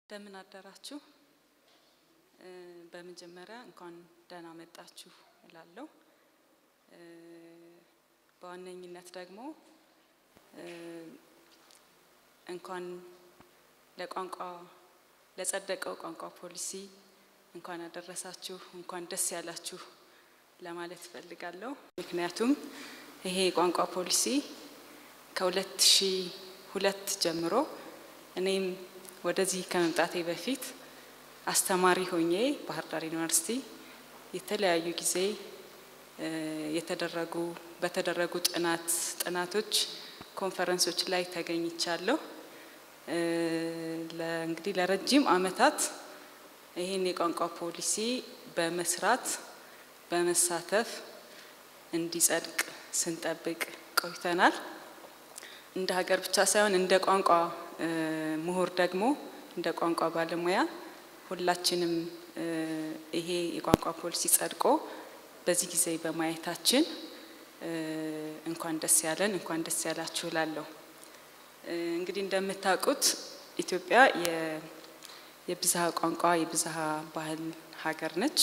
እንደምን አደራችሁ። በመጀመሪያ እንኳን ደህና መጣችሁ እላለሁ። በዋነኝነት ደግሞ እንኳን ለቋንቋ ለጸደቀው ቋንቋ ፖሊሲ እንኳን አደረሳችሁ፣ እንኳን ደስ ያላችሁ ለማለት እፈልጋለሁ። ምክንያቱም ይሄ የቋንቋ ፖሊሲ ከሁለት ሺህ ሁለት ጀምሮ እኔም ወደዚህ ከመምጣቴ በፊት አስተማሪ ሆኜ ባህር ዳር ዩኒቨርሲቲ የተለያዩ ጊዜ የተደረጉ በተደረጉ ጥናት ጥናቶች ኮንፈረንሶች ላይ ተገኝቻለሁ። እንግዲህ ለረጅም ዓመታት ይህን የቋንቋ ፖሊሲ በመስራት በመሳተፍ እንዲጸድቅ ስንጠብቅ ቆይተናል። እንደ ሀገር ብቻ ሳይሆን እንደ ቋንቋ ምሁር ደግሞ እንደ ቋንቋ ባለሙያ ሁላችንም ይሄ የቋንቋ ፖሊሲ ጸድቆ በዚህ ጊዜ በማየታችን እንኳን ደስ ያለን እንኳን ደስ ያላችሁ እላለሁ። እንግዲህ እንደምታውቁት ኢትዮጵያ የብዝሃ ቋንቋ የብዝሃ ባህል ሀገር ነች።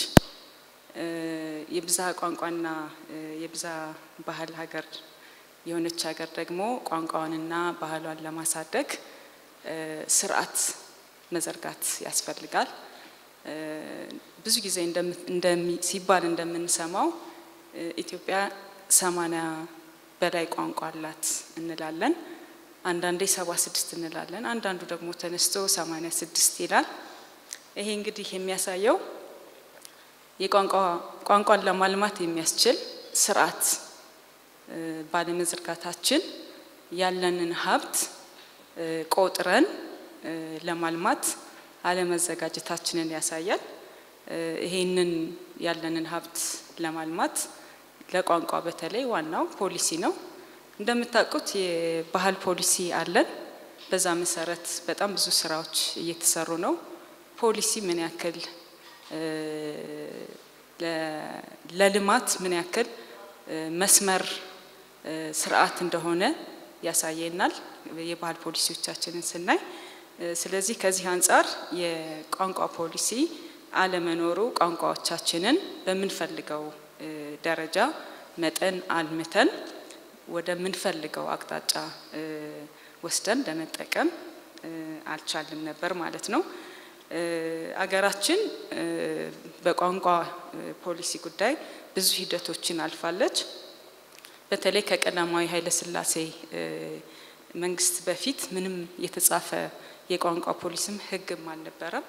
የብዝሃ ቋንቋና የብዝሃ ባህል ሀገር የሆነች ሀገር ደግሞ ቋንቋዋንና ባህሏን ለማሳደግ ስርዓት መዘርጋት ያስፈልጋል። ብዙ ጊዜ ሲባል እንደምንሰማው ኢትዮጵያ ሰማንያ በላይ ቋንቋ አላት እንላለን። አንዳንዴ ሰባ ስድስት እንላለን። አንዳንዱ ደግሞ ተነስቶ ሰማንያ ስድስት ይላል። ይሄ እንግዲህ የሚያሳየው ቋንቋን ለማልማት የሚያስችል ስርዓት ባለመዘርጋታችን ያለንን ሀብት ቆጥረን ለማልማት አለመዘጋጀታችንን ያሳያል። ይሄንን ያለንን ሀብት ለማልማት ለቋንቋ በተለይ ዋናው ፖሊሲ ነው። እንደምታውቁት የባህል ፖሊሲ አለን። በዛ መሰረት በጣም ብዙ ስራዎች እየተሰሩ ነው። ፖሊሲ ምን ያክል ለልማት ምን ያክል መስመር ስርዓት እንደሆነ ያሳየናል የባህል ፖሊሲዎቻችንን ስናይ። ስለዚህ ከዚህ አንጻር የቋንቋ ፖሊሲ አለመኖሩ ቋንቋዎቻችንን በምንፈልገው ደረጃ መጠን አልምተን ወደምንፈልገው አቅጣጫ ወስደን ለመጠቀም አልቻልም ነበር ማለት ነው። አገራችን በቋንቋ ፖሊሲ ጉዳይ ብዙ ሂደቶችን አልፋለች። በተለይ ከቀዳማዊ ኃይለ ሥላሴ መንግስት በፊት ምንም የተጻፈ የቋንቋ ፖሊስም ሕግም አልነበረም።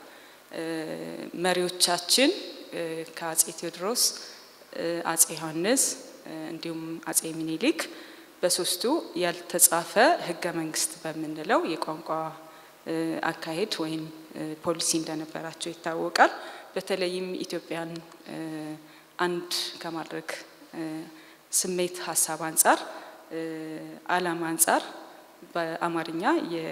መሪዎቻችን ከአጼ ቴዎድሮስ፣ አጼ ዮሐንስ እንዲሁም አጼ ሚኒሊክ በሶስቱ ያልተጻፈ ሕገ መንግስት በምንለው የቋንቋ አካሄድ ወይም ፖሊሲ እንደነበራቸው ይታወቃል። በተለይም ኢትዮጵያን አንድ ከማድረግ ስሜት ሀሳብ አንጻር ዓላማ አንጻር በአማርኛ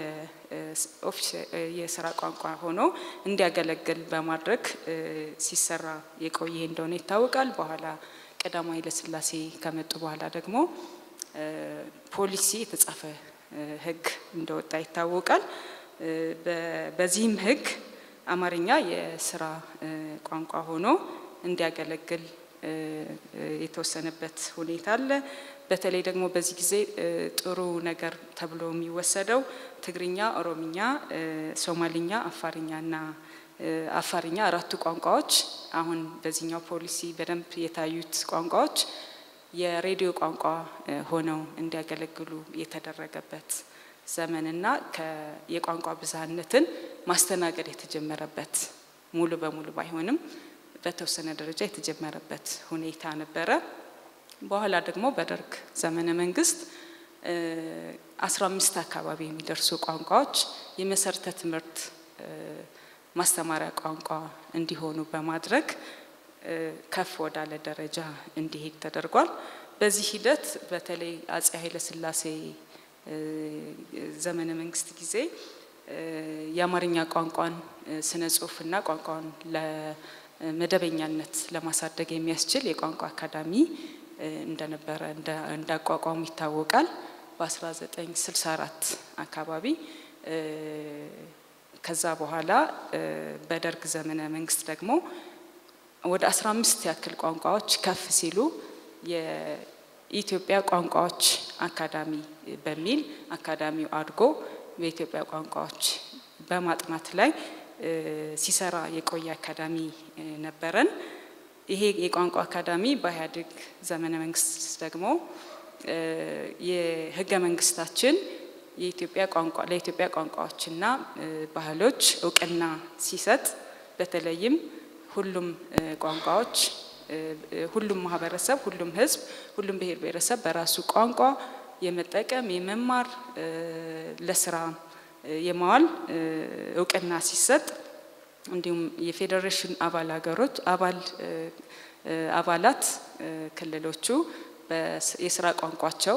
የስራ ቋንቋ ሆኖ እንዲያገለግል በማድረግ ሲሰራ የቆየ እንደሆነ ይታወቃል። በኋላ ቀዳማዊ ኃይለሥላሴ ከመጡ በኋላ ደግሞ ፖሊሲ የተጻፈ ህግ እንደወጣ ይታወቃል። በዚህም ህግ አማርኛ የስራ ቋንቋ ሆኖ እንዲያገለግል የተወሰነበት ሁኔታ አለ። በተለይ ደግሞ በዚህ ጊዜ ጥሩ ነገር ተብሎ የሚወሰደው ትግርኛ፣ ኦሮምኛ፣ ሶማሊኛ፣ አፋርኛና አፋርኛ አራቱ ቋንቋዎች አሁን በዚህኛው ፖሊሲ በደንብ የታዩት ቋንቋዎች የሬዲዮ ቋንቋ ሆነው እንዲያገለግሉ የተደረገበት ዘመንና የቋንቋ ብዝሃነትን ማስተናገድ የተጀመረበት ሙሉ በሙሉ ባይሆንም በተወሰነ ደረጃ የተጀመረበት ሁኔታ ነበረ። በኋላ ደግሞ በደርግ ዘመነ መንግስት አስራ አምስት አካባቢ የሚደርሱ ቋንቋዎች የመሰረተ ትምህርት ማስተማሪያ ቋንቋ እንዲሆኑ በማድረግ ከፍ ወዳለ ደረጃ እንዲሄድ ተደርጓል። በዚህ ሂደት በተለይ አጼ ኃይለሥላሴ ዘመነ መንግስት ጊዜ የአማርኛ ቋንቋን ስነ ጽሁፍና ቋንቋን ለመደበኛነት ለማሳደግ የሚያስችል የቋንቋ አካዳሚ እንደነበረ እንዳቋቋሙ ይታወቃል። በ1964 አካባቢ ከዛ በኋላ በደርግ ዘመነ መንግስት ደግሞ ወደ 15 ያክል ቋንቋዎች ከፍ ሲሉ የኢትዮጵያ ቋንቋዎች አካዳሚ በሚል አካዳሚው አድጎ በኢትዮጵያ ቋንቋዎች በማጥናት ላይ ሲሰራ የቆየ አካዳሚ ነበረን። ይሄ የቋንቋ አካዳሚ በኢህአዴግ ዘመነ መንግስት ደግሞ የህገ መንግስታችን የኢትዮጵያ ቋንቋ ለኢትዮጵያ ቋንቋዎችና ባህሎች እውቅና ሲሰጥ በተለይም ሁሉም ቋንቋዎች ሁሉም ማህበረሰብ፣ ሁሉም ህዝብ፣ ሁሉም ብሔር ብሔረሰብ በራሱ ቋንቋ የመጠቀም የመማር ለስራ የማዋል እውቅና ሲሰጥ እንዲሁም የፌዴሬሽን አባል ሀገሮች አባል አባላት ክልሎቹ የስራ ቋንቋቸው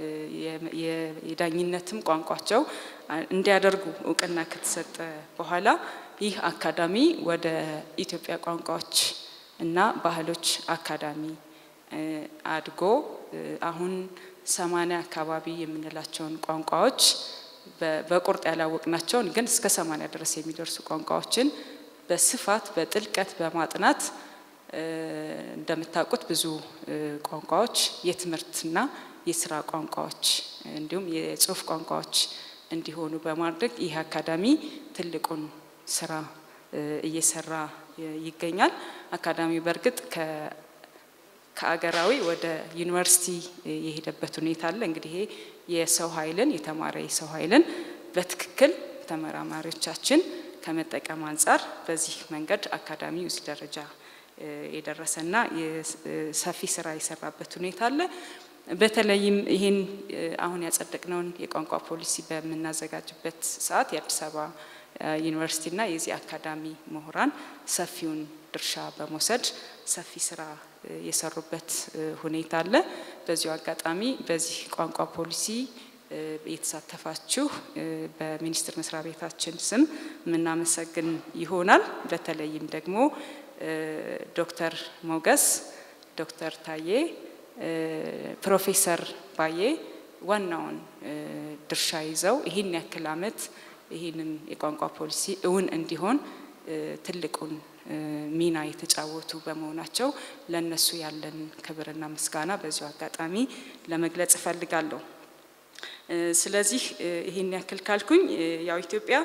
የዳኝነትም ቋንቋቸው እንዲያደርጉ እውቅና ከተሰጠ በኋላ ይህ አካዳሚ ወደ ኢትዮጵያ ቋንቋዎች እና ባህሎች አካዳሚ አድጎ አሁን ሰማኒያ አካባቢ የምንላቸውን ቋንቋዎች በቁርጥ ያላወቅናቸውን ግን እስከ ሰማኒያ ድረስ የሚደርሱ ቋንቋዎችን በስፋት በጥልቀት በማጥናት እንደምታውቁት ብዙ ቋንቋዎች የትምህርትና የስራ ቋንቋዎች እንዲሁም የጽሁፍ ቋንቋዎች እንዲሆኑ በማድረግ ይህ አካዳሚ ትልቁን ስራ እየሰራ ይገኛል። አካዳሚው በእርግጥ ከአገራዊ ወደ ዩኒቨርሲቲ የሄደበት ሁኔታ አለ። እንግዲህ ይሄ የሰው ኃይልን የተማረ የሰው ኃይልን በትክክል ተመራማሪዎቻችን ከመጠቀም አንጻር በዚህ መንገድ አካዳሚው እዚህ ደረጃ የደረሰና ሰፊ ስራ የሰራበት ሁኔታ አለ። በተለይም ይህን አሁን ያጸደቅነውን የቋንቋ ፖሊሲ በምናዘጋጅበት ሰዓት የአዲስ አበባ ዩኒቨርሲቲና የዚህ አካዳሚ ምሁራን ሰፊውን ድርሻ በመውሰድ ሰፊ ስራ የሰሩበት ሁኔታ አለ። በዚሁ አጋጣሚ በዚህ ቋንቋ ፖሊሲ የተሳተፋችሁ በሚኒስቴር መስሪያ ቤታችን ስም የምናመሰግን ይሆናል። በተለይም ደግሞ ዶክተር ሞገስ፣ ዶክተር ታዬ፣ ፕሮፌሰር ባዬ ዋናውን ድርሻ ይዘው ይህን ያክል ዓመት ይህንን የቋንቋ ፖሊሲ እውን እንዲሆን ትልቁን ሚና የተጫወቱ በመሆናቸው ለእነሱ ያለን ክብርና ምስጋና በዚሁ አጋጣሚ ለመግለጽ እፈልጋለሁ። ስለዚህ ይህን ያክል ካልኩኝ ያው ኢትዮጵያ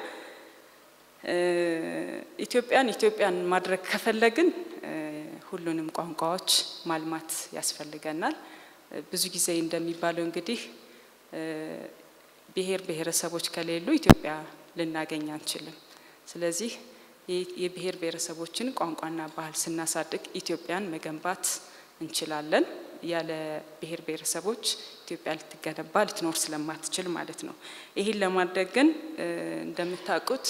ኢትዮጵያን ኢትዮጵያን ማድረግ ከፈለግን ሁሉንም ቋንቋዎች ማልማት ያስፈልገናል። ብዙ ጊዜ እንደሚባለው እንግዲህ ብሔር ብሔረሰቦች ከሌሉ ኢትዮጵያ ልናገኝ አንችልም። ስለዚህ የብሔር ብሔረሰቦችን ቋንቋና ባህል ስናሳድግ ኢትዮጵያን መገንባት እንችላለን። ያለ ብሔር ብሔረሰቦች ኢትዮጵያ ልትገነባ ልትኖር ስለማትችል ማለት ነው። ይህን ለማድረግ ግን እንደምታውቁት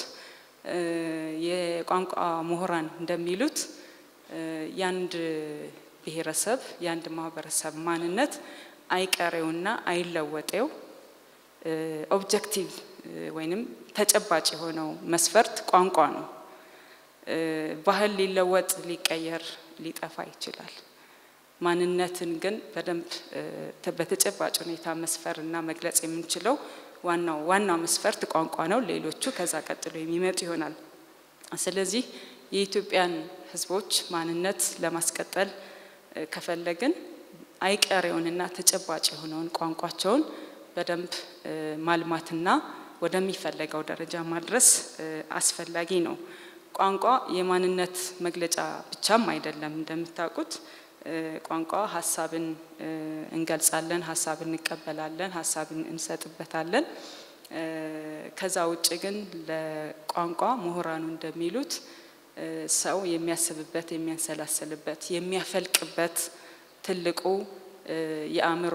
የቋንቋ ምሁራን እንደሚሉት የአንድ ብሔረሰብ የአንድ ማህበረሰብ ማንነት አይቀሬውና አይለወጤው ኦብጀክቲቭ ወይንም ተጨባጭ የሆነው መስፈርት ቋንቋ ነው። ባህል ሊለወጥ ሊቀየር ሊጠፋ ይችላል። ማንነትን ግን በደንብ በተጨባጭ ሁኔታ መስፈርና መግለጽ የምንችለው ዋናው ዋናው መስፈርት ቋንቋ ነው። ሌሎቹ ከዛ ቀጥሎ የሚመጡ ይሆናል። ስለዚህ የኢትዮጵያን ሕዝቦች ማንነት ለማስቀጠል ከፈለግን አይቀሬውንና ተጨባጭ የሆነውን ቋንቋቸውን በደንብ ማልማትና ወደሚፈለገው ደረጃ ማድረስ አስፈላጊ ነው። ቋንቋ የማንነት መግለጫ ብቻም አይደለም። እንደምታውቁት ቋንቋ ሀሳብን እንገልጻለን፣ ሀሳብን እንቀበላለን፣ ሀሳብን እንሰጥበታለን። ከዛ ውጭ ግን ለቋንቋ ምሁራኑ እንደሚሉት ሰው የሚያስብበት፣ የሚያንሰላስልበት፣ የሚያፈልቅበት ትልቁ የአእምሮ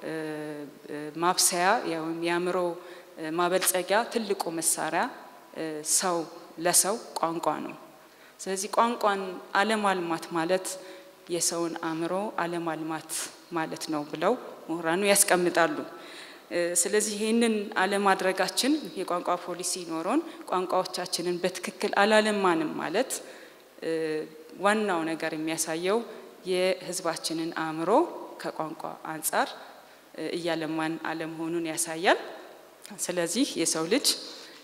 ማብሰያ ወይም የአእምሮ ማበልጸጊያ ትልቁ መሳሪያ ሰው ለሰው ቋንቋ ነው። ስለዚህ ቋንቋን አለማልማት ማለት የሰውን አእምሮ አለማልማት ማለት ነው ብለው ምሁራኑ ያስቀምጣሉ። ስለዚህ ይህንን አለማድረጋችን የቋንቋ ፖሊሲ ኖሮን ቋንቋዎቻችንን በትክክል አላለማንም ማለት ዋናው ነገር የሚያሳየው የሕዝባችንን አእምሮ ከቋንቋ አንጻር እያለማን አለመሆኑን ያሳያል። ስለዚህ የሰው ልጅ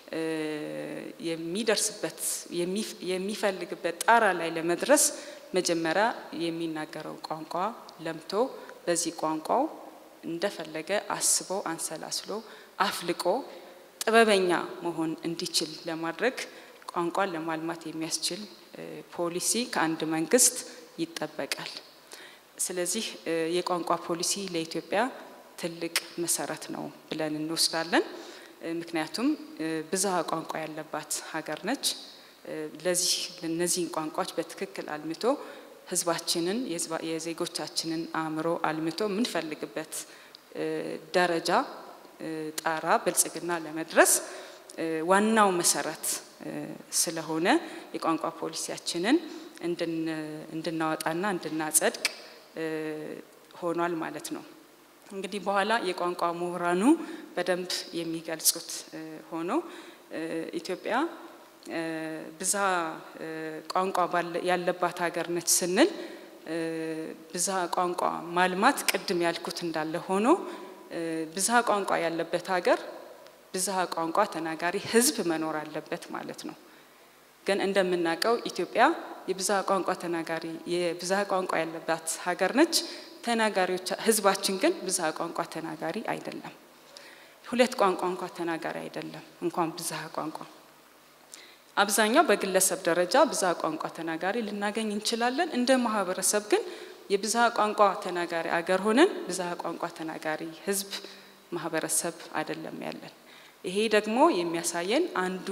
የሚደርስበት የሚፈልግበት ጣራ ላይ ለመድረስ መጀመሪያ የሚናገረው ቋንቋ ለምቶ በዚህ ቋንቋው እንደፈለገ አስቦ አንሰላስሎ አፍልቆ ጥበበኛ መሆን እንዲችል ለማድረግ ቋንቋን ለማልማት የሚያስችል ፖሊሲ ከአንድ መንግስት ይጠበቃል። ስለዚህ የቋንቋ ፖሊሲ ለኢትዮጵያ ትልቅ መሰረት ነው ብለን እንወስዳለን። ምክንያቱም ብዝሃ ቋንቋ ያለባት ሀገር ነች። ለዚህ እነዚህን ቋንቋዎች በትክክል አልምቶ ህዝባችንን የዜጎቻችንን አእምሮ አልምቶ የምንፈልግበት ደረጃ ጣራ ብልጽግና ለመድረስ ዋናው መሰረት ስለሆነ የቋንቋ ፖሊሲያችንን እንድናወጣና እንድናጸድቅ ሆኗል ማለት ነው። እንግዲህ በኋላ የቋንቋ ምሁራኑ በደንብ የሚገልጹት ሆኖ ኢትዮጵያ ብዝሃ ቋንቋ ያለባት ሀገር ነች ስንል ብዝሃ ቋንቋ ማልማት ቅድም ያልኩት እንዳለ ሆኖ ብዝሃ ቋንቋ ያለበት ሀገር ብዝሃ ቋንቋ ተናጋሪ ህዝብ መኖር አለበት ማለት ነው። ግን እንደምናውቀው ኢትዮጵያ የብዝሃ ቋንቋ ተናጋሪ የብዝሃ ቋንቋ ያለባት ሀገር ነች። ተናጋሪዎች ህዝባችን ግን ብዝሃ ቋንቋ ተናጋሪ አይደለም። ሁለት ቋንቋ እንኳ ተናጋሪ አይደለም፣ እንኳን ብዝሃ ቋንቋ። አብዛኛው በግለሰብ ደረጃ ብዝሃ ቋንቋ ተናጋሪ ልናገኝ እንችላለን። እንደ ማህበረሰብ ግን የብዝሃ ቋንቋ ተናጋሪ አገር ሆነን ብዝሃ ቋንቋ ተናጋሪ ህዝብ ማህበረሰብ አይደለም ያለን። ይሄ ደግሞ የሚያሳየን አንዱ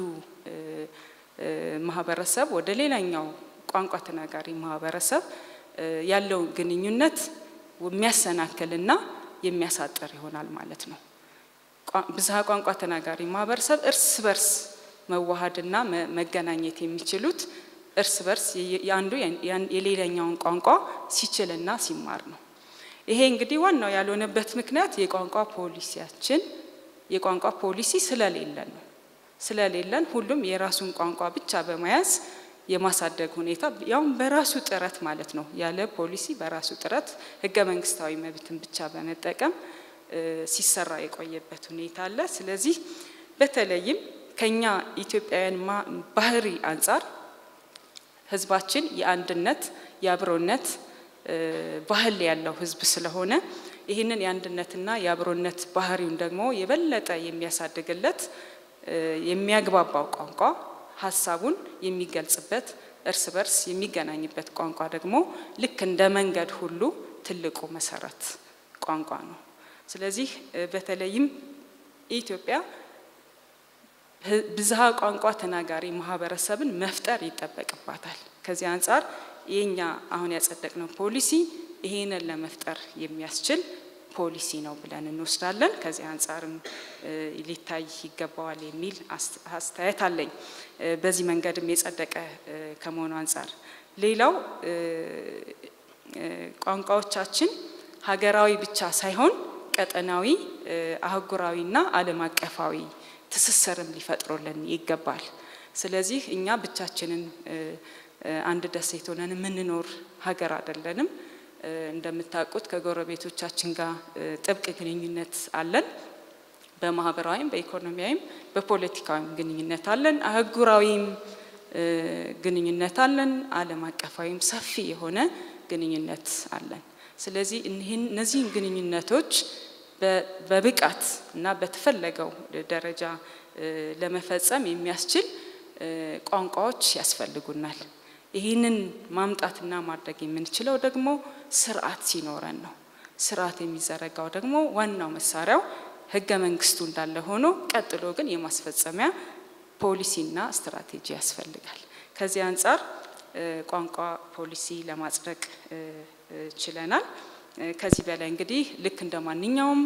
ማህበረሰብ ወደ ሌላኛው ቋንቋ ተናጋሪ ማህበረሰብ ያለውን ግንኙነት የሚያሰናክልና የሚያሳጥር ይሆናል ማለት ነው። ብዝሃ ቋንቋ ተናጋሪ ማህበረሰብ እርስ በርስ መዋሃድና መገናኘት የሚችሉት እርስ በርስ የአንዱ የሌላኛውን ቋንቋ ሲችልና ሲማር ነው። ይሄ እንግዲህ ዋናው ያልሆነበት ምክንያት የቋንቋ ፖሊሲያችን የቋንቋ ፖሊሲ ስለሌለን ነው። ስለሌለን ሁሉም የራሱን ቋንቋ ብቻ በመያዝ የማሳደግ ሁኔታ ያውም በራሱ ጥረት ማለት ነው። ያለ ፖሊሲ በራሱ ጥረት ህገ መንግስታዊ መብትን ብቻ በመጠቀም ሲሰራ የቆየበት ሁኔታ አለ። ስለዚህ በተለይም ከኛ ኢትዮጵያውያን ባህሪ አንጻር ህዝባችን የአንድነት የአብሮነት ባህል ያለው ህዝብ ስለሆነ ይህንን የአንድነትና የአብሮነት ባህሪውን ደግሞ የበለጠ የሚያሳድግለት የሚያግባባው ቋንቋ ሀሳቡን የሚገልጽበት እርስ በርስ የሚገናኝበት ቋንቋ ደግሞ ልክ እንደ መንገድ ሁሉ ትልቁ መሰረት ቋንቋ ነው። ስለዚህ በተለይም ኢትዮጵያ ብዝሃ ቋንቋ ተናጋሪ ማህበረሰብን መፍጠር ይጠበቅባታል። ከዚህ አንጻር የኛ አሁን ያጸደቅነው ፖሊሲ ይሄንን ለመፍጠር የሚያስችል ፖሊሲ ነው ብለን እንወስዳለን። ከዚህ አንጻርም ሊታይ ይገባዋል የሚል አስተያየት አለኝ። በዚህ መንገድም የጸደቀ ከመሆኑ አንጻር ሌላው ቋንቋዎቻችን ሀገራዊ ብቻ ሳይሆን ቀጠናዊ፣ አህጉራዊና ዓለም አቀፋዊ ትስስርም ሊፈጥሩልን ይገባል። ስለዚህ እኛ ብቻችንን አንድ ደሴት ሆነን የምንኖር ሀገር አይደለንም። እንደምታውቁት ከጎረቤቶቻችን ጋር ጥብቅ ግንኙነት አለን። በማህበራዊም፣ በኢኮኖሚያዊም፣ በፖለቲካዊም ግንኙነት አለን። አህጉራዊም ግንኙነት አለን። ዓለም አቀፋዊም ሰፊ የሆነ ግንኙነት አለን። ስለዚህ እነዚህን ግንኙነቶች በብቃት እና በተፈለገው ደረጃ ለመፈጸም የሚያስችል ቋንቋዎች ያስፈልጉናል። ይህንን ማምጣትና ማድረግ የምንችለው ደግሞ ስርዓት ሲኖረን ነው። ስርዓት የሚዘረጋው ደግሞ ዋናው መሳሪያው ህገ መንግስቱ እንዳለ ሆኖ ቀጥሎ ግን የማስፈጸሚያ ፖሊሲና ስትራቴጂ ያስፈልጋል። ከዚህ አንጻር ቋንቋ ፖሊሲ ለማጽደቅ ችለናል። ከዚህ በላይ እንግዲህ ልክ እንደ ማንኛውም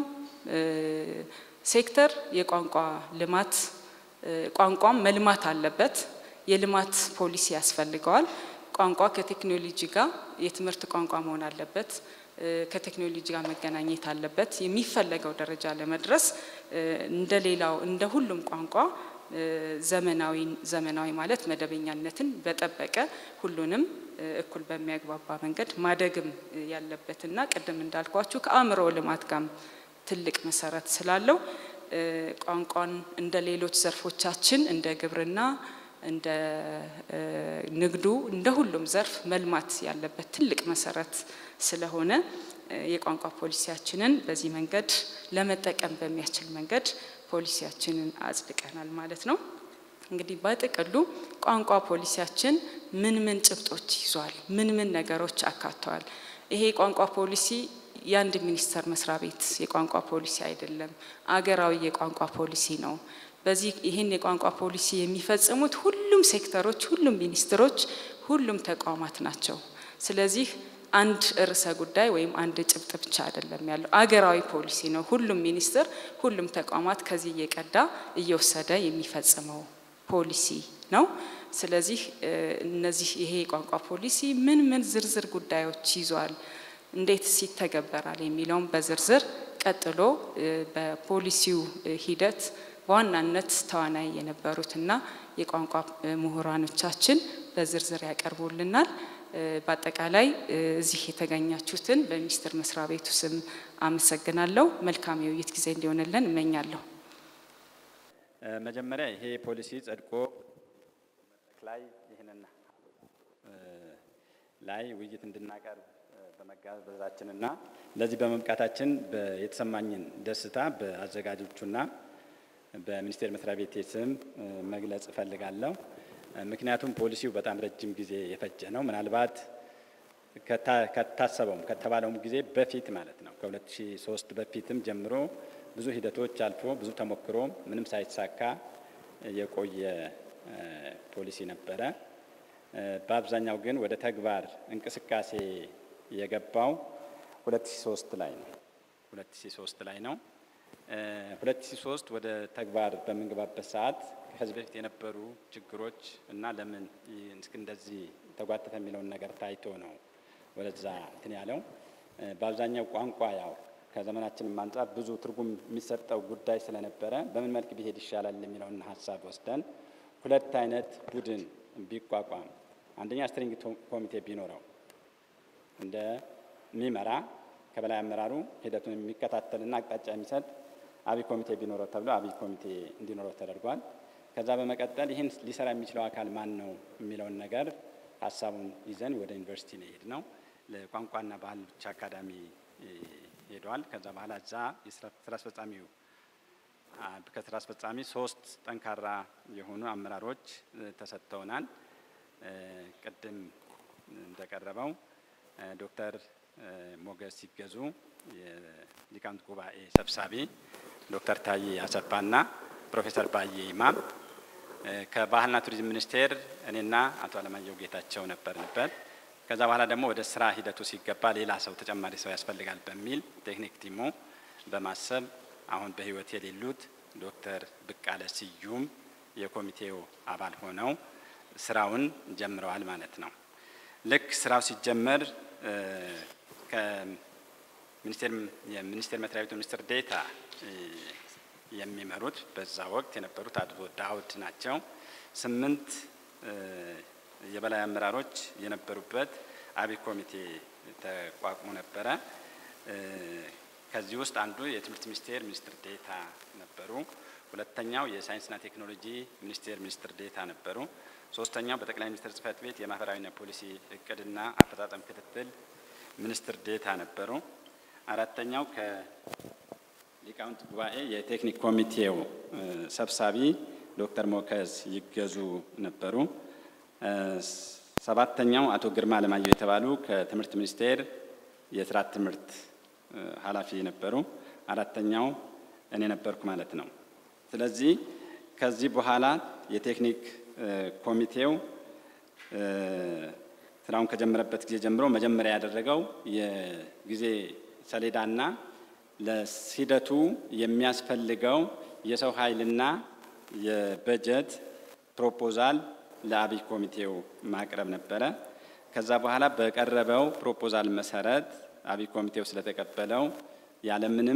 ሴክተር የቋንቋ ልማት ቋንቋም መልማት አለበት። የልማት ፖሊሲ ያስፈልገዋል። ቋንቋ ከቴክኖሎጂ ጋር የትምህርት ቋንቋ መሆን አለበት። ከቴክኖሎጂ ጋር መገናኘት አለበት። የሚፈለገው ደረጃ ለመድረስ እንደ ሌላው እንደ ሁሉም ቋንቋ ዘመናዊ ዘመናዊ ማለት መደበኛነትን በጠበቀ ሁሉንም እኩል በሚያግባባ መንገድ ማደግም ያለበትና ቅድም እንዳልኳችሁ ከአእምሮ ልማት ጋር ትልቅ መሰረት ስላለው ቋንቋን እንደ ሌሎች ዘርፎቻችን እንደ ግብርና እንደ ንግዱ እንደ ሁሉም ዘርፍ መልማት ያለበት ትልቅ መሰረት ስለሆነ የቋንቋ ፖሊሲያችንን በዚህ መንገድ ለመጠቀም በሚያስችል መንገድ ፖሊሲያችንን አጽድቀናል ማለት ነው። እንግዲህ በጥቅሉ ቋንቋ ፖሊሲያችን ምን ምን ጭብጦች ይዟል? ምን ምን ነገሮች አካተዋል? ይሄ የቋንቋ ፖሊሲ የአንድ ሚኒስቴር መስሪያ ቤት የቋንቋ ፖሊሲ አይደለም፣ አገራዊ የቋንቋ ፖሊሲ ነው። በዚህ ይህን የቋንቋ ፖሊሲ የሚፈጽሙት ሁሉም ሴክተሮች፣ ሁሉም ሚኒስትሮች፣ ሁሉም ተቋማት ናቸው። ስለዚህ አንድ ርዕሰ ጉዳይ ወይም አንድ ጭብጥ ብቻ አይደለም ያለው፣ አገራዊ ፖሊሲ ነው። ሁሉም ሚኒስትር፣ ሁሉም ተቋማት ከዚህ እየቀዳ እየወሰደ የሚፈጽመው ፖሊሲ ነው። ስለዚህ እነዚህ ይሄ የቋንቋ ፖሊሲ ምን ምን ዝርዝር ጉዳዮች ይዟል፣ እንዴት ይተገበራል የሚለውን በዝርዝር ቀጥሎ በፖሊሲው ሂደት በዋናነት ተዋናይ የነበሩትና የቋንቋ ምሁራኖቻችን በዝርዝር ያቀርቡልናል። በአጠቃላይ እዚህ የተገኛችሁትን በሚኒስቴር መስሪያ ቤቱ ስም አመሰግናለሁ። መልካም የውይይት ጊዜ እንዲሆንልን እመኛለሁ። መጀመሪያ ይሄ ፖሊሲ ጸድቆ ላይ ይህንን ላይ ውይይት እንድናቀርብ በመጋበዛችንና ለዚህ በመብቃታችን የተሰማኝን ደስታ በአዘጋጆቹና በሚኒስቴር መስሪያ ቤቴ ስም መግለጽ እፈልጋለሁ። ምክንያቱም ፖሊሲው በጣም ረጅም ጊዜ የፈጀ ነው። ምናልባት ከታሰበውም ከተባለውም ጊዜ በፊት ማለት ነው ከ2003 በፊትም ጀምሮ ብዙ ሂደቶች አልፎ ብዙ ተሞክሮ ምንም ሳይሳካ የቆየ ፖሊሲ ነበረ። በአብዛኛው ግን ወደ ተግባር እንቅስቃሴ የገባው 2003 ላይ ነው 2003 ላይ ነው። 2003 ወደ ተግባር በምንገባበት ሰዓት ከዚህ በፊት የነበሩ ችግሮች እና ለምን እንደዚህ ተጓተተ የሚለውን ነገር ታይቶ ነው ወደዛ እንትን ያለው። በአብዛኛው ቋንቋ ያው ከዘመናችንም አንጻር ብዙ ትርጉም የሚሰጠው ጉዳይ ስለነበረ በምን መልክ ቢሄድ ይሻላል የሚለውን ሀሳብ ወስደን ሁለት አይነት ቡድን ቢቋቋም፣ አንደኛ ስትሪንግ ኮሚቴ ቢኖረው እንደሚመራ ከበላይ አመራሩ ሂደቱን የሚከታተልና አቅጣጫ የሚሰጥ አብይ ኮሚቴ ቢኖረው ተብሎ አብይ ኮሚቴ እንዲኖረው ተደርጓል። ከዛ በመቀጠል ይህን ሊሰራ የሚችለው አካል ማን ነው የሚለውን ነገር ሀሳቡን ይዘን ወደ ዩኒቨርሲቲ ነው የሄድ ነው። ለቋንቋና ባህል ብቻ አካዳሚ ሄደዋል። ከዛ በኋላ እዛ ስራ አስፈጻሚው ከስራ አስፈጻሚ ሶስት ጠንካራ የሆኑ አመራሮች ተሰጥተውናል። ቅድም እንደቀረበው ዶክተር ሞገስ ሲገዙ የሊቃውንት ጉባኤ ሰብሳቢ፣ ዶክተር ታዬ አሰፋና ፕሮፌሰር ባዬ ይማም ከባህልና ቱሪዝም ሚኒስቴር እኔና አቶ አለማየሁ ጌታቸው ነበርንበት። ከዛ በኋላ ደግሞ ወደ ስራ ሂደቱ ሲገባ ሌላ ሰው ተጨማሪ ሰው ያስፈልጋል በሚል ቴክኒክ ቲሙ በማሰብ አሁን በህይወት የሌሉት ዶክተር ብቃለ ስዩም የኮሚቴው አባል ሆነው ስራውን ጀምረዋል ማለት ነው። ልክ ስራው ሲጀመር የሚኒስቴር መስሪያ ቤቱ ሚኒስትር ዴታ የሚመሩት በዛ ወቅት የነበሩት አቶ ዳውድ ናቸው። ስምንት የበላይ አመራሮች የነበሩበት አብይ ኮሚቴ ተቋቁሞ ነበረ። ከዚህ ውስጥ አንዱ የትምህርት ሚኒስቴር ሚኒስትር ዴታ ነበሩ። ሁለተኛው የሳይንስና ቴክኖሎጂ ሚኒስቴር ሚኒስትር ዴታ ነበሩ። ሶስተኛው በጠቅላይ ሚኒስትር ጽህፈት ቤት የማህበራዊና ፖሊሲ እቅድና አፈጻጸም ክትትል ሚኒስትር ዴታ ነበሩ። አራተኛው ከሊቃውንት ጉባኤ የቴክኒክ ኮሚቴው ሰብሳቢ ዶክተር ሞከዝ ይገዙ ነበሩ። ሰባተኛው አቶ ግርማ አለማየሁ የተባሉ ከትምህርት ሚኒስቴር የስርዓት ትምህርት ኃላፊ ነበሩ። አራተኛው እኔ ነበርኩ ማለት ነው። ስለዚህ ከዚህ በኋላ የቴክኒክ ኮሚቴው ስራውን ከጀመረበት ጊዜ ጀምሮ መጀመሪያ ያደረገው የጊዜ ሰሌዳና ለሂደቱ የሚያስፈልገው የሰው ኃይልና የበጀት ፕሮፖዛል ለአብይ ኮሚቴው ማቅረብ ነበረ። ከዛ በኋላ በቀረበው ፕሮፖዛል መሰረት አብይ ኮሚቴው ስለተቀበለው ያለምንም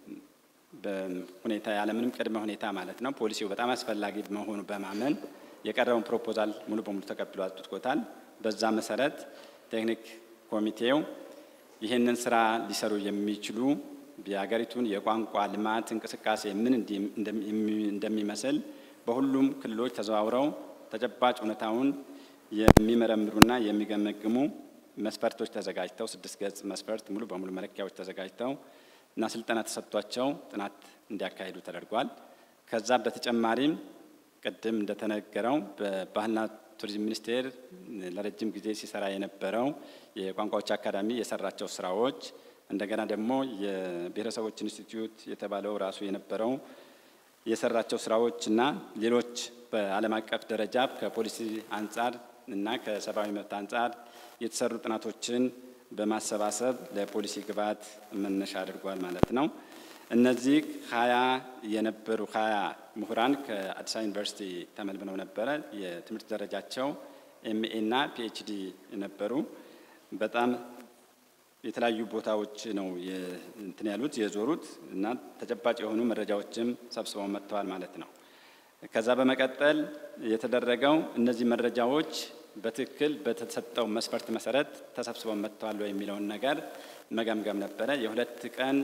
ሁኔታ ያለምንም ቅድመ ሁኔታ ማለት ነው ፖሊሲው በጣም አስፈላጊ መሆኑ በማመን የቀረበውን ፕሮፖዛል ሙሉ በሙሉ ተቀብሎ አጽድቆታል። በዛ መሰረት ቴክኒክ ኮሚቴው ይህንን ስራ ሊሰሩ የሚችሉ የሀገሪቱን የቋንቋ ልማት እንቅስቃሴ ምን እንደሚመስል በሁሉም ክልሎች ተዘዋውረው ተጨባጭ እውነታውን የሚመረምሩና የሚገመግሙ መስፈርቶች ተዘጋጅተው ስድስት ገጽ መስፈርት ሙሉ በሙሉ መለኪያዎች ተዘጋጅተው እና ስልጠና ተሰጥቷቸው ጥናት እንዲያካሂዱ ተደርጓል። ከዛ በተጨማሪም ቅድም እንደተነገረው በባህልና ቱሪዝም ሚኒስቴር ለረጅም ጊዜ ሲሰራ የነበረው የቋንቋዎች አካዳሚ የሰራቸው ስራዎች እንደገና ደግሞ የብሔረሰቦች ኢንስቲትዩት የተባለው ራሱ የነበረው የሰራቸው ስራዎች እና ሌሎች በዓለም አቀፍ ደረጃ ከፖሊሲ አንጻር እና ከሰብአዊ መብት አንጻር የተሰሩ ጥናቶችን በማሰባሰብ ለፖሊሲ ግብዓት መነሻ አድርጓል ማለት ነው። እነዚህ ሀያ የነበሩ ሀያ ምሁራን ከአዲስ አበባ ዩኒቨርሲቲ ተመልምለው ነበረ። የትምህርት ደረጃቸው ኤምኤ እና ፒኤችዲ የነበሩ በጣም የተለያዩ ቦታዎች ነው እንትን ያሉት የዞሩት እና ተጨባጭ የሆኑ መረጃዎችም ሰብስበው መጥተዋል ማለት ነው። ከዛ በመቀጠል የተደረገው እነዚህ መረጃዎች በትክክል በተሰጠው መስፈርት መሰረት ተሰብስበው መጥተዋል የሚለውን ነገር መገምገም ነበረ። የሁለት ቀን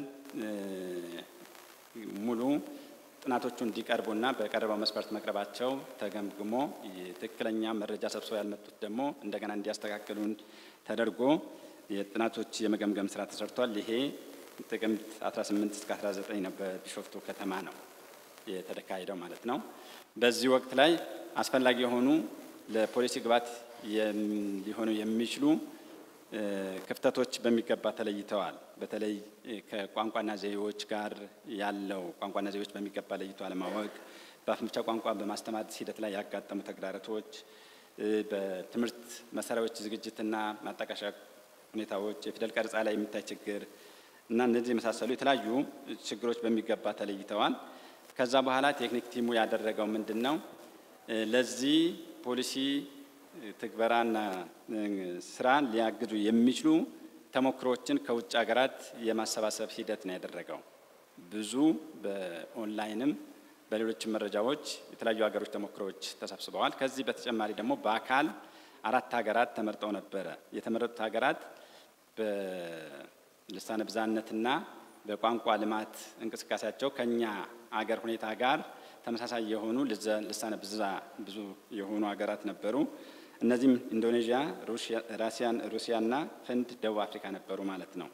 ሙሉ ጥናቶቹ እንዲቀርቡና በቀረበው መስፈርት መቅረባቸው ተገምግሞ ትክክለኛ መረጃ ሰብስበው ያልመጡት ደግሞ እንደገና እንዲያስተካክሉን ተደርጎ የጥናቶች የመገምገም ስራ ተሰርቷል። ይሄ ጥቅምት 18 እስከ 19 ነው፣ በቢሾፍቱ ከተማ ነው የተካሄደው ማለት ነው። በዚህ ወቅት ላይ አስፈላጊ የሆኑ ለፖሊሲ ግብዓት ሊሆኑ የሚችሉ ክፍተቶች በሚገባ ተለይተዋል። በተለይ ከቋንቋና ዘዬዎች ጋር ያለው ቋንቋና ዘዬዎች በሚገባ ለይቶ አለማወቅ፣ በአፍ መፍቻ ቋንቋ በማስተማር ሂደት ላይ ያጋጠሙ ተግዳሮቶች፣ በትምህርት መሳሪያዎች ዝግጅትና ማጣቀሻ ሁኔታዎች፣ የፊደል ቀረጻ ላይ የሚታይ ችግር እና እነዚህ የመሳሰሉ የተለያዩ ችግሮች በሚገባ ተለይተዋል። ከዛ በኋላ ቴክኒክ ቲሙ ያደረገው ምንድን ነው? ለዚህ ፖሊሲ ትግበራና ስራን ሊያግዙ የሚችሉ ተሞክሮችን ከውጭ ሀገራት የማሰባሰብ ሂደት ነው ያደረገው። ብዙ በኦንላይንም በሌሎችም መረጃዎች የተለያዩ ሀገሮች ተሞክሮዎች ተሰብስበዋል። ከዚህ በተጨማሪ ደግሞ በአካል አራት ሀገራት ተመርጠው ነበረ። የተመረጡት ሀገራት በልሳነ ብዝሃነትና በቋንቋ ልማት እንቅስቃሴያቸው ከኛ አገር ሁኔታ ጋር ተመሳሳይ የሆኑ ልሳነ ብዝሃ ብዙ የሆኑ ሀገራት ነበሩ። እነዚህም ኢንዶኔዥያ፣ ራሲያን፣ ሩሲያና ህንድ፣ ደቡብ አፍሪካ ነበሩ ማለት ነው።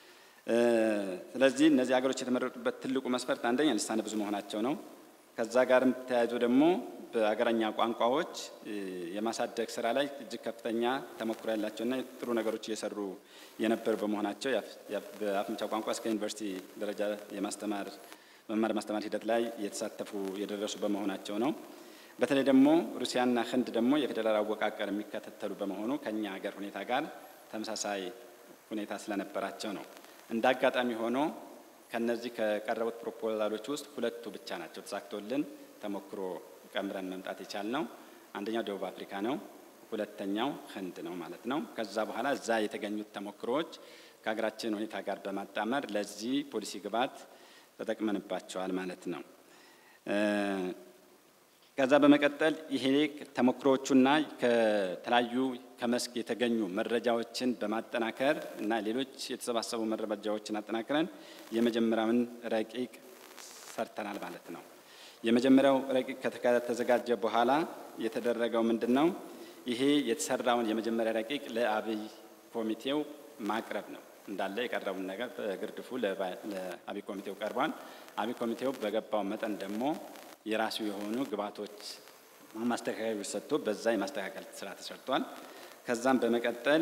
ስለዚህ እነዚህ ሀገሮች የተመረጡበት ትልቁ መስፈርት አንደኛ ልሳነ ብዙ መሆናቸው ነው። ከዛ ጋርም ተያይዞ ደግሞ በአገረኛ ቋንቋዎች የማሳደግ ስራ ላይ እጅግ ከፍተኛ ተሞክሮ ያላቸውና ጥሩ ነገሮች እየሰሩ የነበሩ በመሆናቸው በአፍ መፍቻ ቋንቋ እስከ ዩኒቨርሲቲ ደረጃ የማስተማር መማር ማስተማር ሂደት ላይ የተሳተፉ የደረሱ በመሆናቸው ነው። በተለይ ደግሞ ሩሲያና ህንድ ደግሞ የፌዴራል አወቃቀር የሚከታተሉ በመሆኑ ከኛ ሀገር ሁኔታ ጋር ተመሳሳይ ሁኔታ ስለነበራቸው ነው። እንደ አጋጣሚ ሆኖ ከነዚህ ከቀረቡት ፕሮፖዛሎች ውስጥ ሁለቱ ብቻ ናቸው ተሳክቶልን ተሞክሮ ቀምረን መምጣት የቻልነው። አንደኛው ደቡብ አፍሪካ ነው፣ ሁለተኛው ህንድ ነው ማለት ነው። ከዛ በኋላ እዛ የተገኙት ተሞክሮዎች ከሀገራችን ሁኔታ ጋር በማጣመር ለዚህ ፖሊሲ ግብዓት ተጠቅመንባቸዋል ማለት ነው። ከዛ በመቀጠል ይሄ ተሞክሮዎቹና ከተለያዩ ከመስክ የተገኙ መረጃዎችን በማጠናከር እና ሌሎች የተሰባሰቡ መረጃዎችን አጠናክረን የመጀመሪያውን ረቂቅ ሰርተናል ማለት ነው። የመጀመሪያው ረቂቅ ከተዘጋጀ በኋላ የተደረገው ምንድን ነው? ይሄ የተሰራውን የመጀመሪያ ረቂቅ ለአብይ ኮሚቴው ማቅረብ ነው። እንዳለ የቀረቡን ነገር በግርድፉ ለአብይ ኮሚቴው ቀርቧል። አብይ ኮሚቴው በገባው መጠን ደግሞ የራሱ የሆኑ ግብዓቶች ማስተካከያዎች ሰጥቶ በዛ የማስተካከል ስራ ተሰርቷል። ከዛም በመቀጠል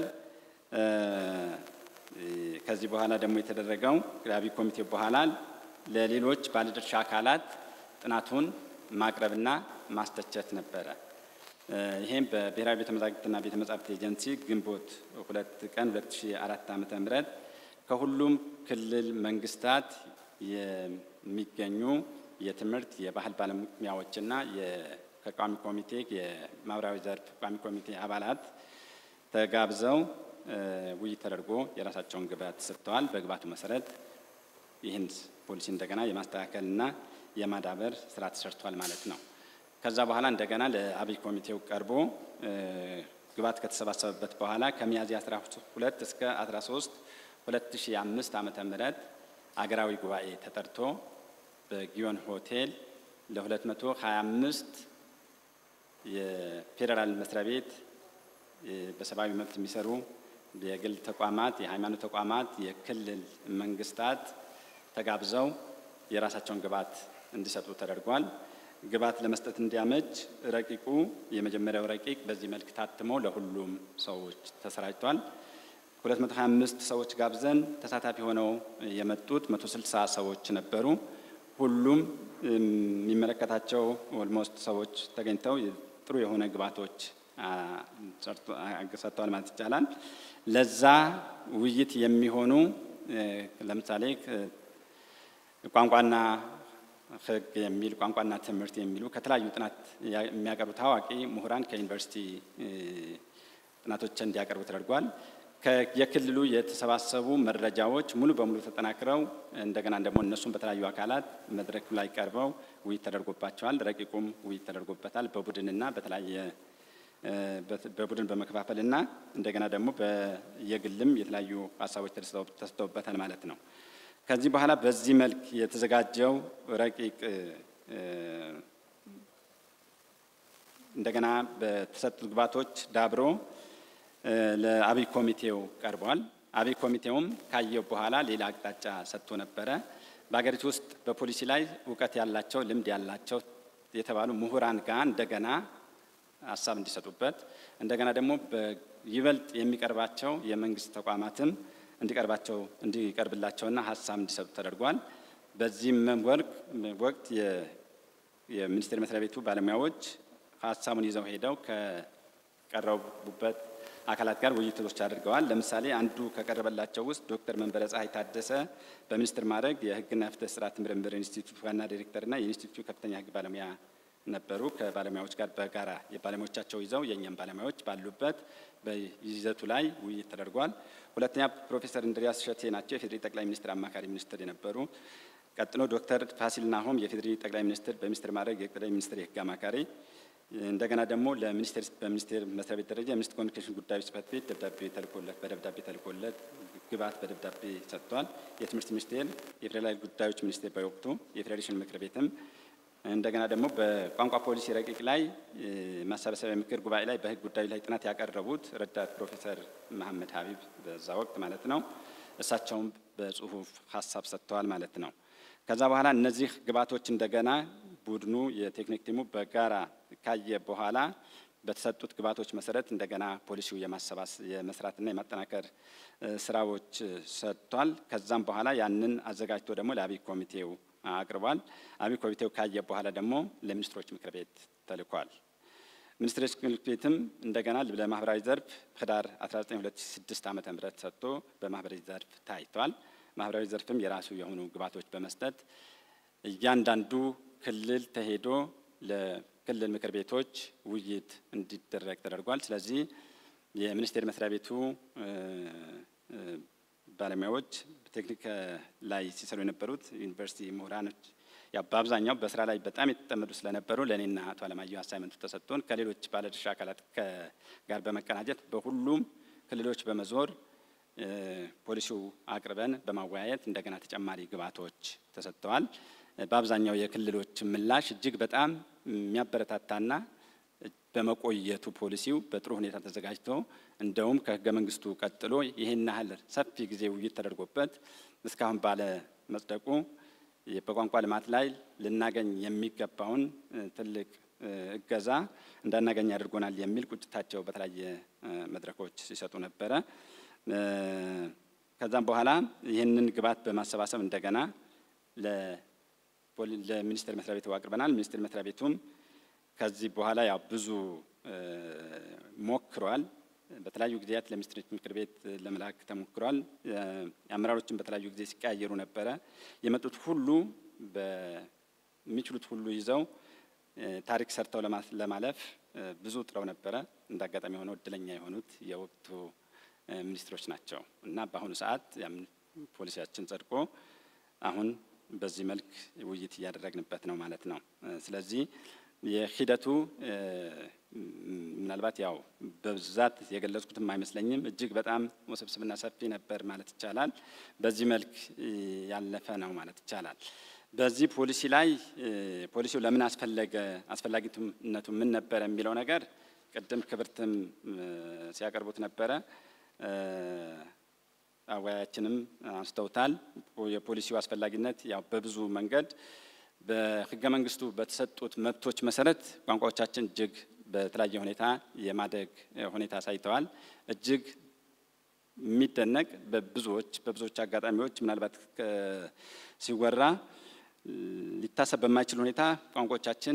ከዚህ በኋላ ደግሞ የተደረገው አብይ ኮሚቴው በኋላ ለሌሎች ባለድርሻ አካላት ጥናቱን ማቅረብና ማስተቸት ነበረ። ይሄም በብሔራዊ ቤተ መዛግብትና ቤተ መጻሕፍት ኤጀንሲ ግንቦት ሁለት ቀን 2004 ዓመተ ምህረት ከሁሉም ክልል መንግስታት የሚገኙ የትምህርት የባህል ባለሙያዎችና ከቋሚ ኮሚቴ የማህበራዊ ዘርፍ ቋሚ ኮሚቴ አባላት ተጋብዘው ውይይት ተደርጎ የራሳቸውን ግብዓት ሰጥተዋል። በግብዓቱ መሰረት ይህን ፖሊሲ እንደገና የማስተካከልና የማዳበር ስራ ተሰርቷል ማለት ነው። ከዛ በኋላ እንደገና ለአብይ ኮሚቴው ቀርቦ ግብዓት ከተሰባሰበበት በኋላ ከሚያዝያ 12 እስከ 13 2005 ዓመተ ምህረት አገራዊ ጉባኤ ተጠርቶ በጊዮን ሆቴል ለ225 የፌዴራል መስሪያ ቤት በሰብአዊ መብት የሚሰሩ የግል ተቋማት፣ የሃይማኖት ተቋማት፣ የክልል መንግስታት ተጋብዘው የራሳቸውን ግብዓት እንዲሰጡ ተደርጓል። ግብዓት ለመስጠት እንዲያመች ረቂቁ የመጀመሪያው ረቂቅ በዚህ መልክ ታትሞ ለሁሉም ሰዎች ተሰራጭቷል። 225 ሰዎች ጋብዘን ተሳታፊ ሆነው የመጡት 160 ሰዎች ነበሩ። ሁሉም የሚመለከታቸው ኦልሞስት ሰዎች ተገኝተው ጥሩ የሆነ ግብዓቶች ሰጥተዋል ማለት ይቻላል። ለዛ ውይይት የሚሆኑ ለምሳሌ ቋንቋና ሕግ የሚል ቋንቋና ትምህርት የሚሉ ከተለያዩ ጥናት የሚያቀርቡ ታዋቂ ምሁራን ከዩኒቨርሲቲ ጥናቶችን እንዲያቀርቡ ተደርጓል። የክልሉ የተሰባሰቡ መረጃዎች ሙሉ በሙሉ ተጠናክረው እንደገና ደግሞ እነሱም በተለያዩ አካላት መድረክ ላይ ቀርበው ውይይት ተደርጎባቸዋል። ረቂቁም ውይይት ተደርጎበታል በቡድንና በተለያየ በቡድን በመከፋፈልና እንደገና ደግሞ በየግልም የተለያዩ ሀሳቦች ተሰጥተውበታል ማለት ነው። ከዚህ በኋላ በዚህ መልክ የተዘጋጀው ረቂቅ እንደገና በተሰጡት ግብዓቶች ዳብሮ ለአብይ ኮሚቴው ቀርቧል። አብይ ኮሚቴውም ካየው በኋላ ሌላ አቅጣጫ ሰጥቶ ነበረ። በሀገሪቱ ውስጥ በፖሊሲ ላይ እውቀት ያላቸው ልምድ ያላቸው የተባሉ ምሁራን ጋር እንደገና ሀሳብ እንዲሰጡበት እንደገና ደግሞ ይበልጥ የሚቀርባቸው የመንግስት ተቋማትም እንዲቀርባቸው እንዲቀርብላቸውና ሀሳብ እንዲሰጡ ተደርጓል። በዚህም ወቅት የሚኒስቴር መስሪያ ቤቱ ባለሙያዎች ሀሳቡን ይዘው ሄደው ከቀረቡበት አካላት ጋር ውይይቶች አድርገዋል። ለምሳሌ አንዱ ከቀረበላቸው ውስጥ ዶክተር መንበረ ፀሐይ ታደሰ በሚኒስትር ማዕረግ የሕግና ፍትህ ስርዓት ምርምር ኢንስቲትዩት ዋና ዲሬክተርና የኢንስቲትዩቱ ከፍተኛ ሕግ ባለሙያ ነበሩ። ከባለሙያዎች ጋር በጋራ የባለሙያዎቻቸው ይዘው የእኛም ባለሙያዎች ባሉበት በይዘቱ ላይ ውይይት ተደርጓል። ሁለተኛ ፕሮፌሰር እንድሪያስ ሸቴ ናቸው። የፌዴሪ ጠቅላይ ሚኒስትር አማካሪ ሚኒስትር የነበሩ። ቀጥሎ ዶክተር ፋሲል ናሆም የፌዴሪ ጠቅላይ ሚኒስትር በሚኒስትር ማዕረግ የጠቅላይ ሚኒስትር የህግ አማካሪ እንደገና ደግሞ ለሚኒስቴር በሚኒስቴር መስሪያ ቤት ደረጃ የሚኒስትር ኮሚኒኬሽን ጉዳዮች ጽህፈት ቤት ደብዳቤ ተልኮለት በደብዳቤ ተልኮለት ግብዓት በደብዳቤ ሰጥቷል። የትምህርት ሚኒስቴር፣ የፌዴራል ጉዳዮች ሚኒስቴር በወቅቱ የፌዴሬሽን ምክር ቤትም እንደገና ደግሞ በቋንቋ ፖሊሲ ረቂቅ ላይ ማሰባሰቢያ ምክር ጉባኤ ላይ በህግ ጉዳዩ ላይ ጥናት ያቀረቡት ረዳት ፕሮፌሰር መሐመድ ሀቢብ በዛ ወቅት ማለት ነው። እሳቸውም በጽሁፍ ሀሳብ ሰጥተዋል ማለት ነው። ከዛ በኋላ እነዚህ ግብዓቶች እንደገና ቡድኑ የቴክኒክ ቲሙ በጋራ ካየ በኋላ በተሰጡት ግብዓቶች መሰረት እንደገና ፖሊሲው የማሰባስ የመስራትና የማጠናከር ስራዎች ሰጥቷል። ከዛም በኋላ ያንን አዘጋጅቶ ደግሞ ለአብይ ኮሚቴው አቅርቧል። አብይ ኮሚቴው ካየ በኋላ ደግሞ ለሚኒስትሮች ምክር ቤት ተልኳል። ሚኒስትሮች ምክር ቤትም እንደገና ለማህበራዊ ዘርፍ ህዳር 19 2006 ዓ ም ሰጥቶ በማህበራዊ ዘርፍ ታይቷል። ማህበራዊ ዘርፍም የራሱ የሆኑ ግብዓቶች በመስጠት እያንዳንዱ ክልል ተሄዶ ለክልል ምክር ቤቶች ውይይት እንዲደረግ ተደርጓል። ስለዚህ የሚኒስቴር መስሪያ ቤቱ ባለሙያዎች ቴክኒክ ላይ ሲሰሩ የነበሩት ዩኒቨርሲቲ ምሁራኖች ያው በአብዛኛው በስራ ላይ በጣም የተጠመዱ ስለነበሩ ለእኔና አቶ አለማየሁ አሳይመንቱ ተሰጥቶን ከሌሎች ባለድርሻ አካላት ጋር በመቀናጀት በሁሉም ክልሎች በመዞር ፖሊሲው አቅርበን በማወያየት እንደገና ተጨማሪ ግብዓቶች ተሰጥተዋል። በአብዛኛው የክልሎች ምላሽ እጅግ በጣም የሚያበረታታና በመቆየቱ ፖሊሲው በጥሩ ሁኔታ ተዘጋጅቶ እንደውም ከህገ መንግስቱ ቀጥሎ ይህን ያህል ሰፊ ጊዜ ውይይት ተደርጎበት እስካሁን ባለ መጽደቁ በቋንቋ ልማት ላይ ልናገኝ የሚገባውን ትልቅ እገዛ እንዳናገኝ አድርጎናል የሚል ቁጭታቸው በተለያየ መድረኮች ሲሰጡ ነበረ። ከዛም በኋላ ይህንን ግብዓት በማሰባሰብ እንደገና ለሚኒስቴር መስሪያ ቤቱ አቅርበናል። ሚኒስቴር መስሪያ ቤቱም ከዚህ በኋላ ያው ብዙ ሞክሯል። በተለያዩ ጊዜያት ለሚኒስትሮች ምክር ቤት ለመላክ ተሞክሯል። አመራሮችን በተለያዩ ጊዜ ሲቀያየሩ ነበረ። የመጡት ሁሉ በሚችሉት ሁሉ ይዘው ታሪክ ሰርተው ለማለፍ ብዙ ጥረው ነበረ። እንደ አጋጣሚ የሆነው እድለኛ የሆኑት የወቅቱ ሚኒስትሮች ናቸው እና በአሁኑ ሰዓት ያም ፖሊሲያችን ጸድቆ አሁን በዚህ መልክ ውይይት እያደረግንበት ነው ማለት ነው። ስለዚህ የሂደቱ ምናልባት ያው በብዛት የገለጽኩትም አይመስለኝም። እጅግ በጣም ውስብስብና ሰፊ ነበር ማለት ይቻላል። በዚህ መልክ ያለፈ ነው ማለት ይቻላል። በዚህ ፖሊሲ ላይ ፖሊሲው ለምን አስፈለገ፣ አስፈላጊነቱ ምን ነበረ የሚለው ነገር ቅድም ክብርትም ሲያቀርቡት ነበረ አወያያችንም አንስተውታል። የፖሊሲው አስፈላጊነት ያው በብዙ መንገድ በሕገ መንግስቱ በተሰጡት መብቶች መሰረት ቋንቋዎቻችን እጅግ በተለያየ ሁኔታ የማደግ ሁኔታ አሳይተዋል። እጅግ የሚደነቅ በብዙዎች በብዙዎች አጋጣሚዎች ምናልባት ሲወራ ሊታሰብ በማይችል ሁኔታ ቋንቋዎቻችን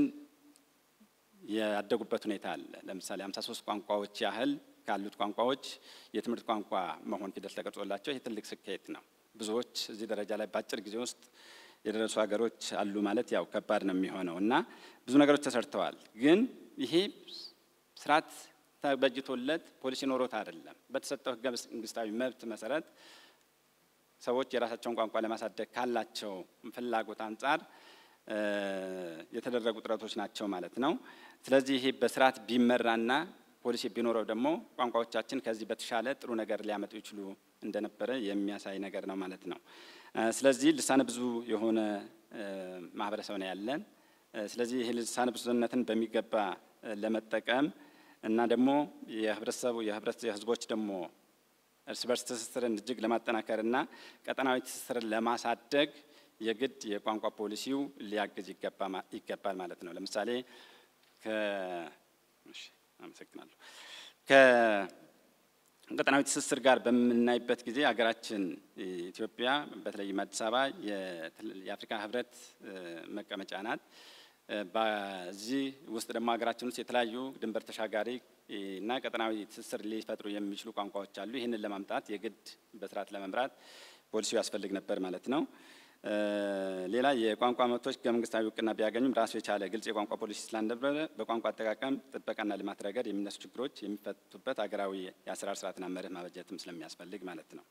ያደጉበት ሁኔታ አለ። ለምሳሌ 53 ቋንቋዎች ያህል ካሉት ቋንቋዎች የትምህርት ቋንቋ መሆን ፊደል ተቀርጾላቸው ይህ ትልቅ ስኬት ነው። ብዙዎች እዚህ ደረጃ ላይ በአጭር ጊዜ ውስጥ የደረሱ ሀገሮች አሉ ማለት ያው ከባድ ነው የሚሆነው እና ብዙ ነገሮች ተሰርተዋል። ግን ይሄ ስርዓት ተበጅቶለት ፖሊሲ ኖሮት አይደለም። በተሰጠው ህገ መንግስታዊ መብት መሰረት ሰዎች የራሳቸውን ቋንቋ ለማሳደግ ካላቸው ፍላጎት አንጻር የተደረጉ ጥረቶች ናቸው ማለት ነው። ስለዚህ ይሄ በስርዓት ቢመራና ፖሊሲ ቢኖረው ደግሞ ቋንቋዎቻችን ከዚህ በተሻለ ጥሩ ነገር ሊያመጡ ይችሉ እንደነበረ የሚያሳይ ነገር ነው ማለት ነው። ስለዚህ ልሳነ ብዙ የሆነ ማህበረሰብ ነው ያለን። ስለዚህ ይህ ልሳነ ብዙነትን በሚገባ ለመጠቀም እና ደግሞ የህብረተሰቡ የህዝቦች ደግሞ እርስ በርስ ትስስርን እጅግ ለማጠናከር እና ቀጠናዊ ትስስርን ለማሳደግ የግድ የቋንቋ ፖሊሲው ሊያግዝ ይገባል ማለት ነው። ለምሳሌ አመሰግናለሁ። ከቀጠናዊ ትስስር ጋር በምናይበት ጊዜ ሀገራችን ኢትዮጵያ በተለይም አዲስ አበባ የአፍሪካ ህብረት መቀመጫ ናት። በዚህ ውስጥ ደግሞ ሀገራችን ውስጥ የተለያዩ ድንበር ተሻጋሪ እና ቀጠናዊ ትስስር ሊፈጥሩ የሚችሉ ቋንቋዎች አሉ። ይህንን ለማምጣት የግድ በስርዓት ለመምራት ፖሊሲው ያስፈልግ ነበር ማለት ነው። ሌላ የቋንቋ መብቶች ህገ መንግስታዊ እውቅና ቢያገኙም ራሱ የቻለ ግልጽ የቋንቋ ፖሊሲ ስላልነበረ በቋንቋ አጠቃቀም ጥበቃና ልማት ረገድ የሚነሱ ችግሮች የሚፈቱበት ሀገራዊ የአሰራር ስርዓትና መርህ ማበጀትም ስለሚያስፈልግ ማለት ነው።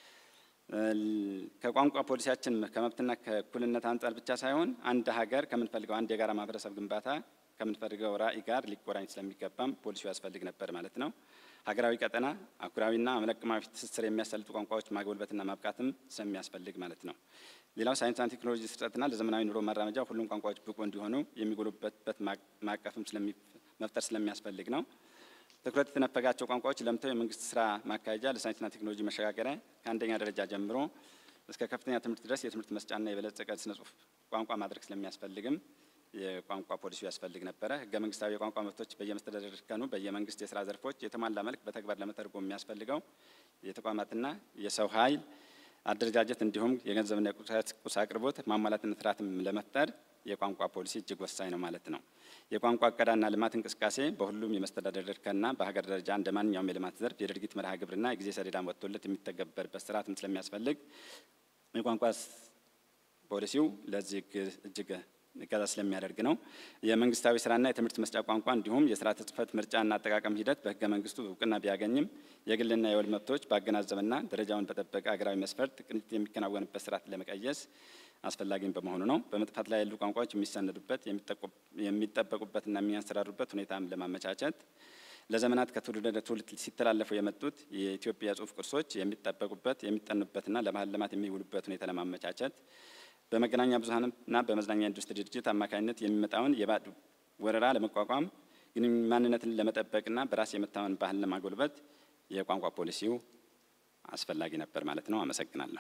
ከቋንቋ ፖሊሲያችን ከመብትና ከእኩልነት አንጻር ብቻ ሳይሆን አንድ ሀገር ከምንፈልገው አንድ የጋራ ማህበረሰብ ግንባታ ከምንፈልገው ራዕይ ጋር ሊቆራኝ ስለሚገባም ፖሊሲው ያስፈልግ ነበር ማለት ነው። ሀገራዊ ቀጠና አህጉራዊና አመለቅማዊ ትስስር የሚያሳልጡ ቋንቋዎች ማጎልበትና ማብቃትም ስለሚያስፈልግ ማለት ነው። ሌላው ሳይንስና ቴክኖሎጂ ስርጸትና ለዘመናዊ ኑሮ መራመጃ ሁሉም ቋንቋዎች ብቁ እንዲሆኑ የሚጎሉበትበት ማዕቀፍም መፍጠር ስለሚያስፈልግ ነው። ትኩረት የተነፈጋቸው ቋንቋዎች ለምተው የመንግስት ስራ ማካሄጃ ለሳይንስና ቴክኖሎጂ መሸጋገሪያ ከአንደኛ ደረጃ ጀምሮ እስከ ከፍተኛ ትምህርት ድረስ የትምህርት መስጫና የበለጸገ ስነ ጽሁፍ ቋንቋ ማድረግ ስለሚያስፈልግም የቋንቋ ፖሊሲው ያስፈልግ ነበረ። ህገ መንግስታዊ የቋንቋ መብቶች በየመስተዳደር እርከኑ በየመንግስት የስራ ዘርፎች የተሟላ መልክ በተግባር ለመተርጎም የሚያስፈልገው የተቋማትና የሰው ኃይል አደረጃጀት እንዲሁም የገንዘብና የቁስ አቅርቦት ማሟላትና ስርዓትም ለመፍጠር የቋንቋ ፖሊሲ እጅግ ወሳኝ ነው ማለት ነው። የቋንቋ እቀዳና ልማት እንቅስቃሴ በሁሉም የመስተዳደር እርከንና በሀገር ደረጃ እንደ ማንኛውም የልማት ዘርፍ የድርጊት መርሃ ግብርና የጊዜ ሰሌዳ ወጥቶለት የሚተገበርበት ስርዓትም ስለሚያስፈልግ የቋንቋ ፖሊሲው ለዚህ እጅግ እገዛ ስለሚያደርግ ነው። የመንግስታዊ ስራና የትምህርት መስጫ ቋንቋ እንዲሁም የስርዓተ ጽሕፈት ምርጫና አጠቃቀም ሂደት በህገ መንግስቱ እውቅና ቢያገኝም የግልና የወል መብቶች ባገናዘበና ደረጃውን በጠበቀ ሀገራዊ መስፈርት ቅንጅት የሚከናወንበት ስርዓት ለመቀየስ አስፈላጊም በመሆኑ ነው። በመጥፋት ላይ ያሉ ቋንቋዎች የሚሰነዱበት የሚጠበቁበትና የሚያንሰራሩበት ሁኔታም ለማመቻቸት ለዘመናት ከትውልድ ወደ ትውልድ ሲተላለፉ የመጡት የኢትዮጵያ ጽሑፍ ቅርሶች የሚጠበቁበት የሚጠኑበትና ለባህል ልማት የሚውሉበት ሁኔታ ለማመቻቸት በመገናኛ ብዙኃንና በመዝናኛ ኢንዱስትሪ ድርጅት አማካኝነት የሚመጣውን የባዕድ ወረራ ለመቋቋም ግን ማንነትን ለመጠበቅና በራስ የመታመን ባህል ለማጎልበት የቋንቋ ፖሊሲው አስፈላጊ ነበር ማለት ነው። አመሰግናለሁ።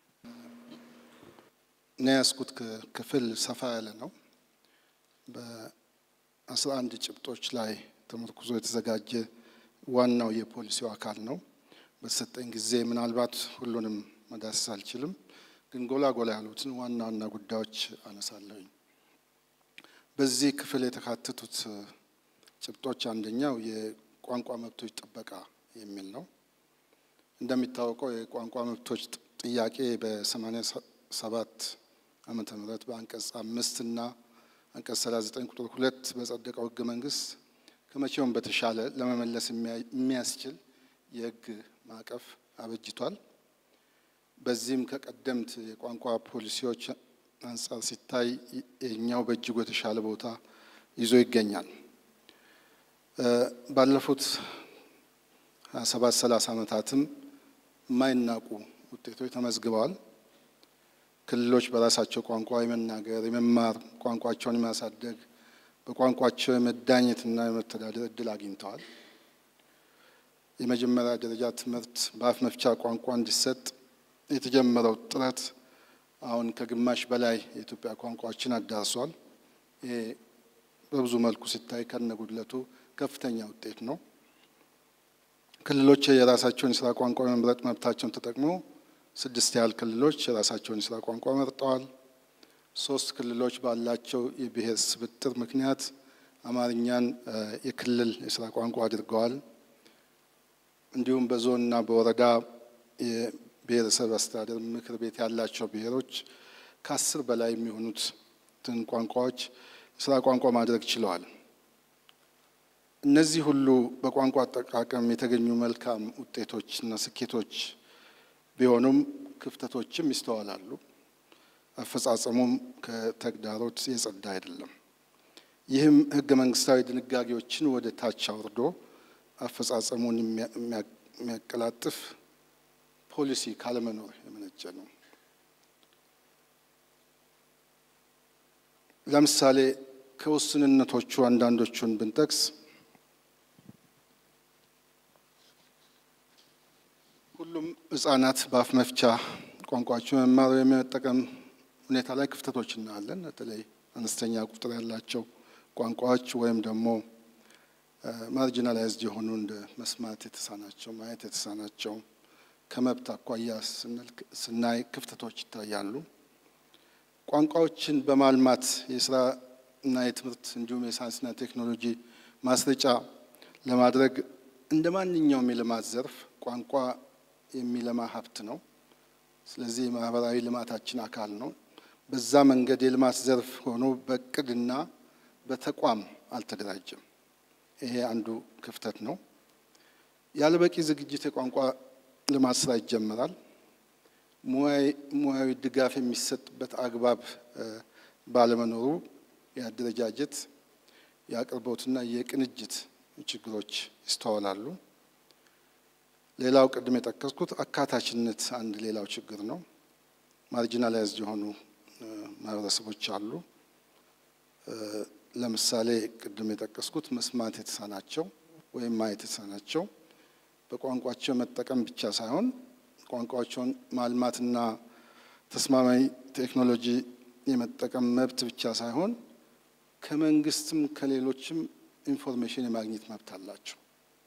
እኔ ያስኩት ክፍል ሰፋ ያለ ነው። በአስራ አንድ ጭብጦች ላይ ተመርኩዞ የተዘጋጀ ዋናው የፖሊሲው አካል ነው። በተሰጠኝ ጊዜ ምናልባት ሁሉንም መዳሰስ አልችልም፣ ግን ጎላ ጎላ ያሉትን ዋና ዋና ጉዳዮች አነሳለሁኝ። በዚህ ክፍል የተካተቱት ጭብጦች አንደኛው የቋንቋ መብቶች ጥበቃ የሚል ነው። እንደሚታወቀው የቋንቋ መብቶች ጥያቄ በሰማኒያ ሰባት ዓመተ ምህረት በአንቀጽ አምስት እና አንቀጽ ሰላሳ ዘጠኝ ቁጥር ሁለት በጸደቀው ህገ መንግስት ከመቼውም በተሻለ ለመመለስ የሚያስችል የህግ ማዕቀፍ አበጅቷል። በዚህም ከቀደምት የቋንቋ ፖሊሲዎች አንጻር ሲታይ የኛው በእጅጉ የተሻለ ቦታ ይዞ ይገኛል። ባለፉት ሀያ ሰባት ሰላሳ ዓመታትም የማይናቁ ውጤቶች ተመዝግበዋል። ክልሎች በራሳቸው ቋንቋ የመናገር የመማር ቋንቋቸውን የማሳደግ በቋንቋቸው የመዳኘትና የመተዳደር እድል አግኝተዋል። የመጀመሪያ ደረጃ ትምህርት በአፍ መፍቻ ቋንቋ እንዲሰጥ የተጀመረው ጥረት አሁን ከግማሽ በላይ የኢትዮጵያ ቋንቋዎችን አዳርሷል። ይሄ በብዙ መልኩ ሲታይ ከነጉድለቱ ከፍተኛ ውጤት ነው። ክልሎች የራሳቸውን የስራ ቋንቋ የመምረጥ መብታቸውን ተጠቅመው ስድስት ያህል ክልሎች የራሳቸውን የስራ ቋንቋ መርጠዋል። ሶስት ክልሎች ባላቸው የብሔር ስብጥር ምክንያት አማርኛን የክልል የስራ ቋንቋ አድርገዋል። እንዲሁም በዞንና በወረዳ የብሔረሰብ አስተዳደር ምክር ቤት ያላቸው ብሔሮች ከአስር በላይ የሚሆኑትን ቋንቋዎች የስራ ቋንቋ ማድረግ ችለዋል። እነዚህ ሁሉ በቋንቋ አጠቃቀም የተገኙ መልካም ውጤቶች እና ስኬቶች ቢሆኑም ክፍተቶችም ይስተዋላሉ። አፈጻጸሙም ከተግዳሮት የጸዳ አይደለም። ይህም ሕገ መንግስታዊ ድንጋጌዎችን ወደ ታች አውርዶ አፈጻጸሙን የሚያቀላጥፍ ፖሊሲ ካለመኖር የመነጨ ነው። ለምሳሌ ከውስንነቶቹ አንዳንዶቹን ብንጠቅስ ሁሉም ህጻናት በአፍ መፍቻ ቋንቋቸው መማር የመጠቀም ሁኔታ ላይ ክፍተቶች እናያለን። በተለይ አነስተኛ ቁጥር ያላቸው ቋንቋዎች ወይም ደግሞ ማርጂናላይዝድ የሆኑ እንደ መስማት የተሳናቸው፣ ማየት የተሳናቸው ከመብት አኳያ ስናይ ክፍተቶች ይታያሉ። ቋንቋዎችን በማልማት የስራ እና የትምህርት እንዲሁም የሳይንስና ቴክኖሎጂ ማስረጫ ለማድረግ እንደ ማንኛውም የልማት ዘርፍ ቋንቋ የሚለማ ሀብት ነው። ስለዚህ የማህበራዊ ልማታችን አካል ነው። በዛ መንገድ የልማት ዘርፍ ሆኖ በእቅድና በተቋም አልተደራጀም። ይሄ አንዱ ክፍተት ነው። ያለ በቂ ዝግጅት የቋንቋ ልማት ስራ ይጀመራል። ሙያዊ ድጋፍ የሚሰጥበት አግባብ ባለመኖሩ የአደረጃጀት የአቅርቦትና የቅንጅት ችግሮች ይስተዋላሉ። ሌላው ቅድም የጠቀስኩት አካታችነት አንድ ሌላው ችግር ነው። ማርጂናላይዝድ የሆኑ ማህበረሰቦች አሉ። ለምሳሌ ቅድም የጠቀስኩት መስማት የተሳናቸው ወይም ማየት የተሳናቸው በቋንቋቸው መጠቀም ብቻ ሳይሆን ቋንቋቸውን ማልማትና ተስማማኝ ቴክኖሎጂ የመጠቀም መብት ብቻ ሳይሆን ከመንግስትም ከሌሎችም ኢንፎርሜሽን የማግኘት መብት አላቸው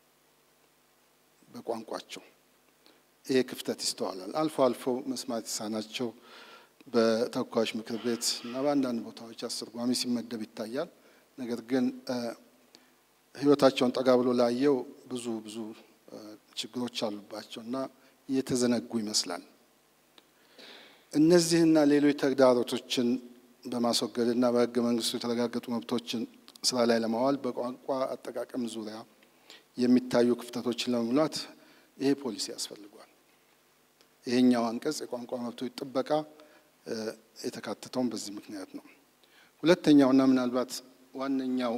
በቋንቋቸው። ይሄ ክፍተት ይስተዋላል። አልፎ አልፎ መስማት የተሳናቸው በተወካዮች ምክር ቤት እና በአንዳንድ ቦታዎች አስተርጓሚ ሲመደብ ይታያል። ነገር ግን ሕይወታቸውን ጠጋ ብሎ ላየው ብዙ ብዙ ችግሮች አሉባቸው እና እየተዘነጉ ይመስላል። እነዚህና ሌሎች ተግዳሮቶችን በማስወገድና በሕገ መንግስቱ የተረጋገጡ መብቶችን ስራ ላይ ለማዋል በቋንቋ አጠቃቀም ዙሪያ የሚታዩ ክፍተቶችን ለመሙላት ይሄ ፖሊሲ ያስፈልጓል። ይሄኛው አንቀጽ የቋንቋ መብቶች ጥበቃ የተካተተውን በዚህ ምክንያት ነው። ሁለተኛውና ምናልባት ዋነኛው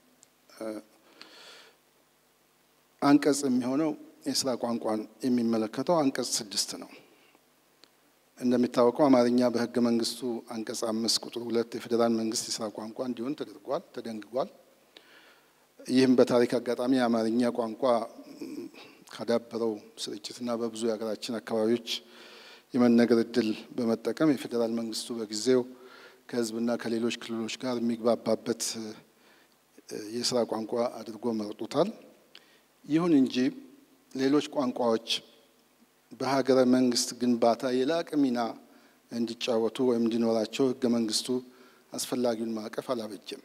አንቀጽ የሚሆነው የስራ ቋንቋን የሚመለከተው አንቀጽ ስድስት ነው። እንደሚታወቀው አማርኛ በህገ መንግስቱ አንቀጽ አምስት ቁጥር ሁለት የፌዴራል መንግስት የስራ ቋንቋ እንዲሆን ተደርጓል ተደንግጓል። ይህም በታሪክ አጋጣሚ የአማርኛ ቋንቋ ካዳበረው ስርጭትና በብዙ የሀገራችን አካባቢዎች የመነገር እድል በመጠቀም የፌዴራል መንግስቱ በጊዜው ከህዝብና ከሌሎች ክልሎች ጋር የሚግባባበት የስራ ቋንቋ አድርጎ መርጦታል። ይሁን እንጂ ሌሎች ቋንቋዎች በሀገረ መንግስት ግንባታ የላቀ ሚና እንዲጫወቱ ወይም እንዲኖራቸው ህገ መንግስቱ አስፈላጊውን ማዕቀፍ አላበጀም።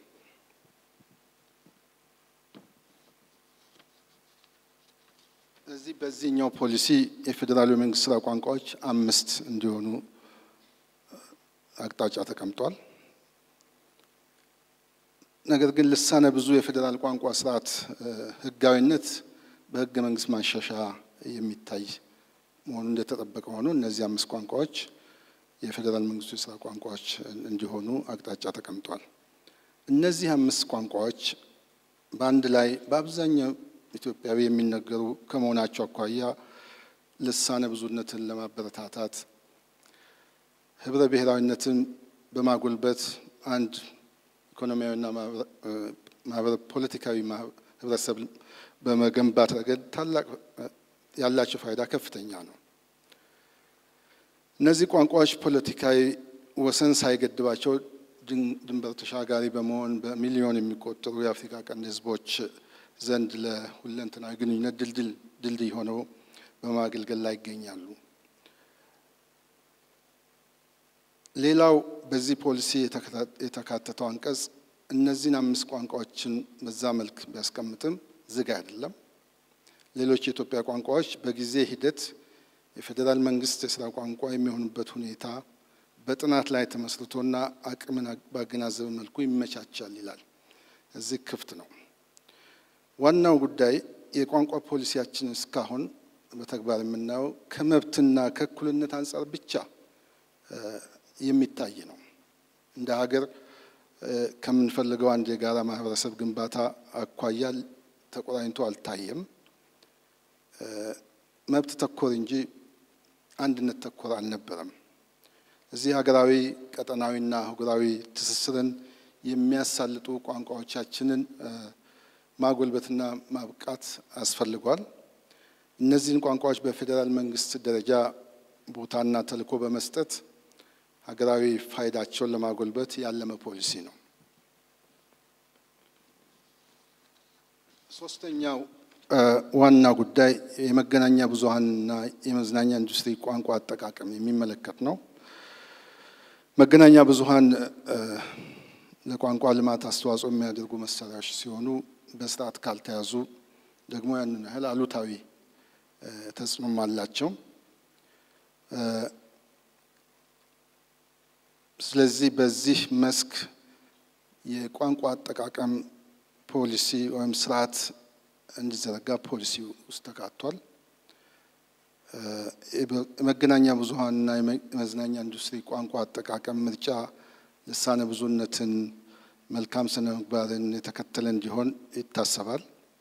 ስለዚህ በዚህኛው ፖሊሲ የፌዴራሉ የመንግስት ስራ ቋንቋዎች አምስት እንዲሆኑ አቅጣጫ ተቀምጧል። ነገር ግን ልሳነ ብዙ የፌዴራል ቋንቋ ስርዓት ህጋዊነት በህገ መንግስት ማሻሻያ የሚታይ መሆኑ እንደተጠበቀ ሆኖ እነዚህ አምስት ቋንቋዎች የፌዴራል መንግስቱ የስራ ቋንቋዎች እንዲሆኑ አቅጣጫ ተቀምጧል። እነዚህ አምስት ቋንቋዎች በአንድ ላይ በአብዛኛው ኢትዮጵያዊ የሚነገሩ ከመሆናቸው አኳያ ልሳነ ብዙነትን ለማበረታታት ህብረ ብሔራዊነትን በማጎልበት አንድ ኢኮኖሚያዊና ማህበረ ፖለቲካዊ ህብረተሰብ በመገንባት ረገድ ታላቅ ያላቸው ፋይዳ ከፍተኛ ነው። እነዚህ ቋንቋዎች ፖለቲካዊ ወሰን ሳይገድባቸው ድንበር ተሻጋሪ በመሆን በሚሊዮን የሚቆጠሩ የአፍሪካ ቀንድ ህዝቦች ዘንድ ለሁለንተናዊ ግንኙነት ድልድይ ሆነው በማገልገል ላይ ይገኛሉ። ሌላው በዚህ ፖሊሲ የተካተተው አንቀጽ እነዚህን አምስት ቋንቋዎችን በዛ መልክ ቢያስቀምጥም ዝግ አይደለም። ሌሎች የኢትዮጵያ ቋንቋዎች በጊዜ ሂደት የፌዴራል መንግስት የስራ ቋንቋ የሚሆኑበት ሁኔታ በጥናት ላይ ተመስርቶና አቅምን ባገናዘበ መልኩ ይመቻቻል ይላል። እዚህ ክፍት ነው። ዋናው ጉዳይ የቋንቋ ፖሊሲያችን እስካሁን በተግባር የምናየው ከመብትና ከእኩልነት አንጻር ብቻ የሚታይ ነው። እንደ ሀገር ከምንፈልገው አንድ የጋራ ማህበረሰብ ግንባታ አኳያ ተቆራኝቶ አልታየም። መብት ተኮር እንጂ አንድነት ተኮር አልነበረም። እዚህ ሀገራዊ ቀጠናዊና አህጉራዊ ትስስርን የሚያሳልጡ ቋንቋዎቻችንን ማጎልበትና ማብቃት አስፈልጓል። እነዚህን ቋንቋዎች በፌዴራል መንግስት ደረጃ ቦታና ተልዕኮ በመስጠት ሀገራዊ ፋይዳቸውን ለማጎልበት ያለመ ፖሊሲ ነው። ሶስተኛው ዋና ጉዳይ የመገናኛ ብዙኃንና የመዝናኛ ኢንዱስትሪ ቋንቋ አጠቃቀም የሚመለከት ነው። መገናኛ ብዙኃን ለቋንቋ ልማት አስተዋጽኦ የሚያደርጉ መሳሪያዎች ሲሆኑ በስርዓት ካልተያዙ ደግሞ ያንን ያህል አሉታዊ ተጽዕኖም አላቸው። ስለዚህ በዚህ መስክ የቋንቋ አጠቃቀም ፖሊሲ ወይም ስርዓት እንዲዘረጋ ፖሊሲ ውስጥ ተካቷል። የመገናኛ ብዙኃንና የመዝናኛ ኢንዱስትሪ ቋንቋ አጠቃቀም ምርጫ ልሳነ ብዙነትን፣ መልካም ስነ ምግባርን የተከተለ እንዲሆን ይታሰባል።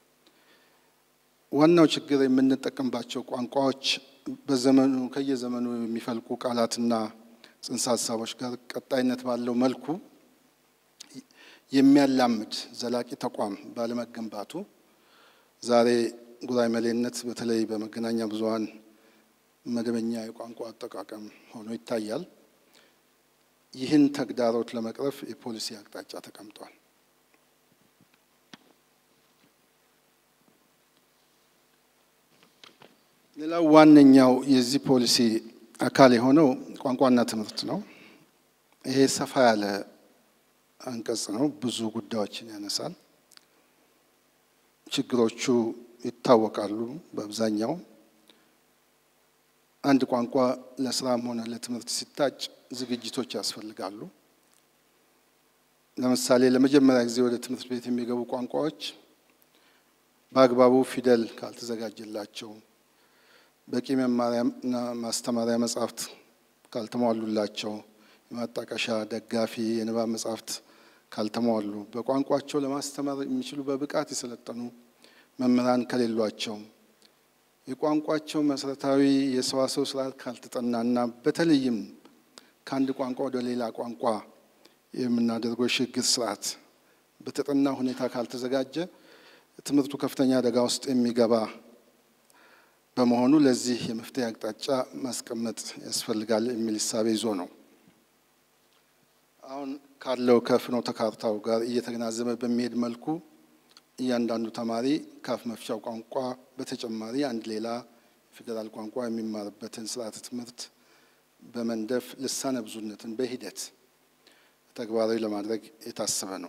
ዋናው ችግር የምንጠቀምባቸው ቋንቋዎች በዘመኑ ከየዘመኑ የሚፈልቁ ቃላትና ጽንሰ ሀሳቦች ጋር ቀጣይነት ባለው መልኩ የሚያላምድ ዘላቂ ተቋም ባለመገንባቱ ዛሬ ጉራማይሌነት በተለይ በመገናኛ ብዙኃን መደበኛ የቋንቋ አጠቃቀም ሆኖ ይታያል። ይህን ተግዳሮት ለመቅረፍ የፖሊሲ አቅጣጫ ተቀምጧል። ሌላው ዋነኛው የዚህ ፖሊሲ አካል የሆነው ቋንቋና ትምህርት ነው። ይሄ ሰፋ ያለ አንቀጽ ነው። ብዙ ጉዳዮችን ያነሳል። ችግሮቹ ይታወቃሉ። በአብዛኛው አንድ ቋንቋ ለስራም ሆነ ለትምህርት ሲታጭ ዝግጅቶች ያስፈልጋሉ። ለምሳሌ ለመጀመሪያ ጊዜ ወደ ትምህርት ቤት የሚገቡ ቋንቋዎች በአግባቡ ፊደል ካልተዘጋጀላቸው፣ በቂ መማሪያና ማስተማሪያ መጻሕፍት ካልተሟሉላቸው፣ የማጣቀሻ ደጋፊ የንባብ መጻሕፍት ካልተሟሉ፣ በቋንቋቸው ለማስተማር የሚችሉ በብቃት የሰለጠኑ መምህራን ከሌሏቸው፣ የቋንቋቸው መሰረታዊ የሰዋሰው ስርዓት ካልተጠናና በተለይም ከአንድ ቋንቋ ወደ ሌላ ቋንቋ የምናደርገው የሽግግር ስርዓት በተጠና ሁኔታ ካልተዘጋጀ ትምህርቱ ከፍተኛ አደጋ ውስጥ የሚገባ በመሆኑ ለዚህ የመፍትሄ አቅጣጫ ማስቀመጥ ያስፈልጋል የሚል እሳቤ ይዞ ነው። አሁን ካለው ከፍኖተ ካርታው ጋር እየተገናዘበ በሚሄድ መልኩ እያንዳንዱ ተማሪ ከአፍ መፍቻው ቋንቋ በተጨማሪ አንድ ሌላ ፌዴራል ቋንቋ የሚማርበትን ስርዓተ ትምህርት በመንደፍ ልሳነ ብዙነትን በሂደት ተግባራዊ ለማድረግ የታሰበ ነው።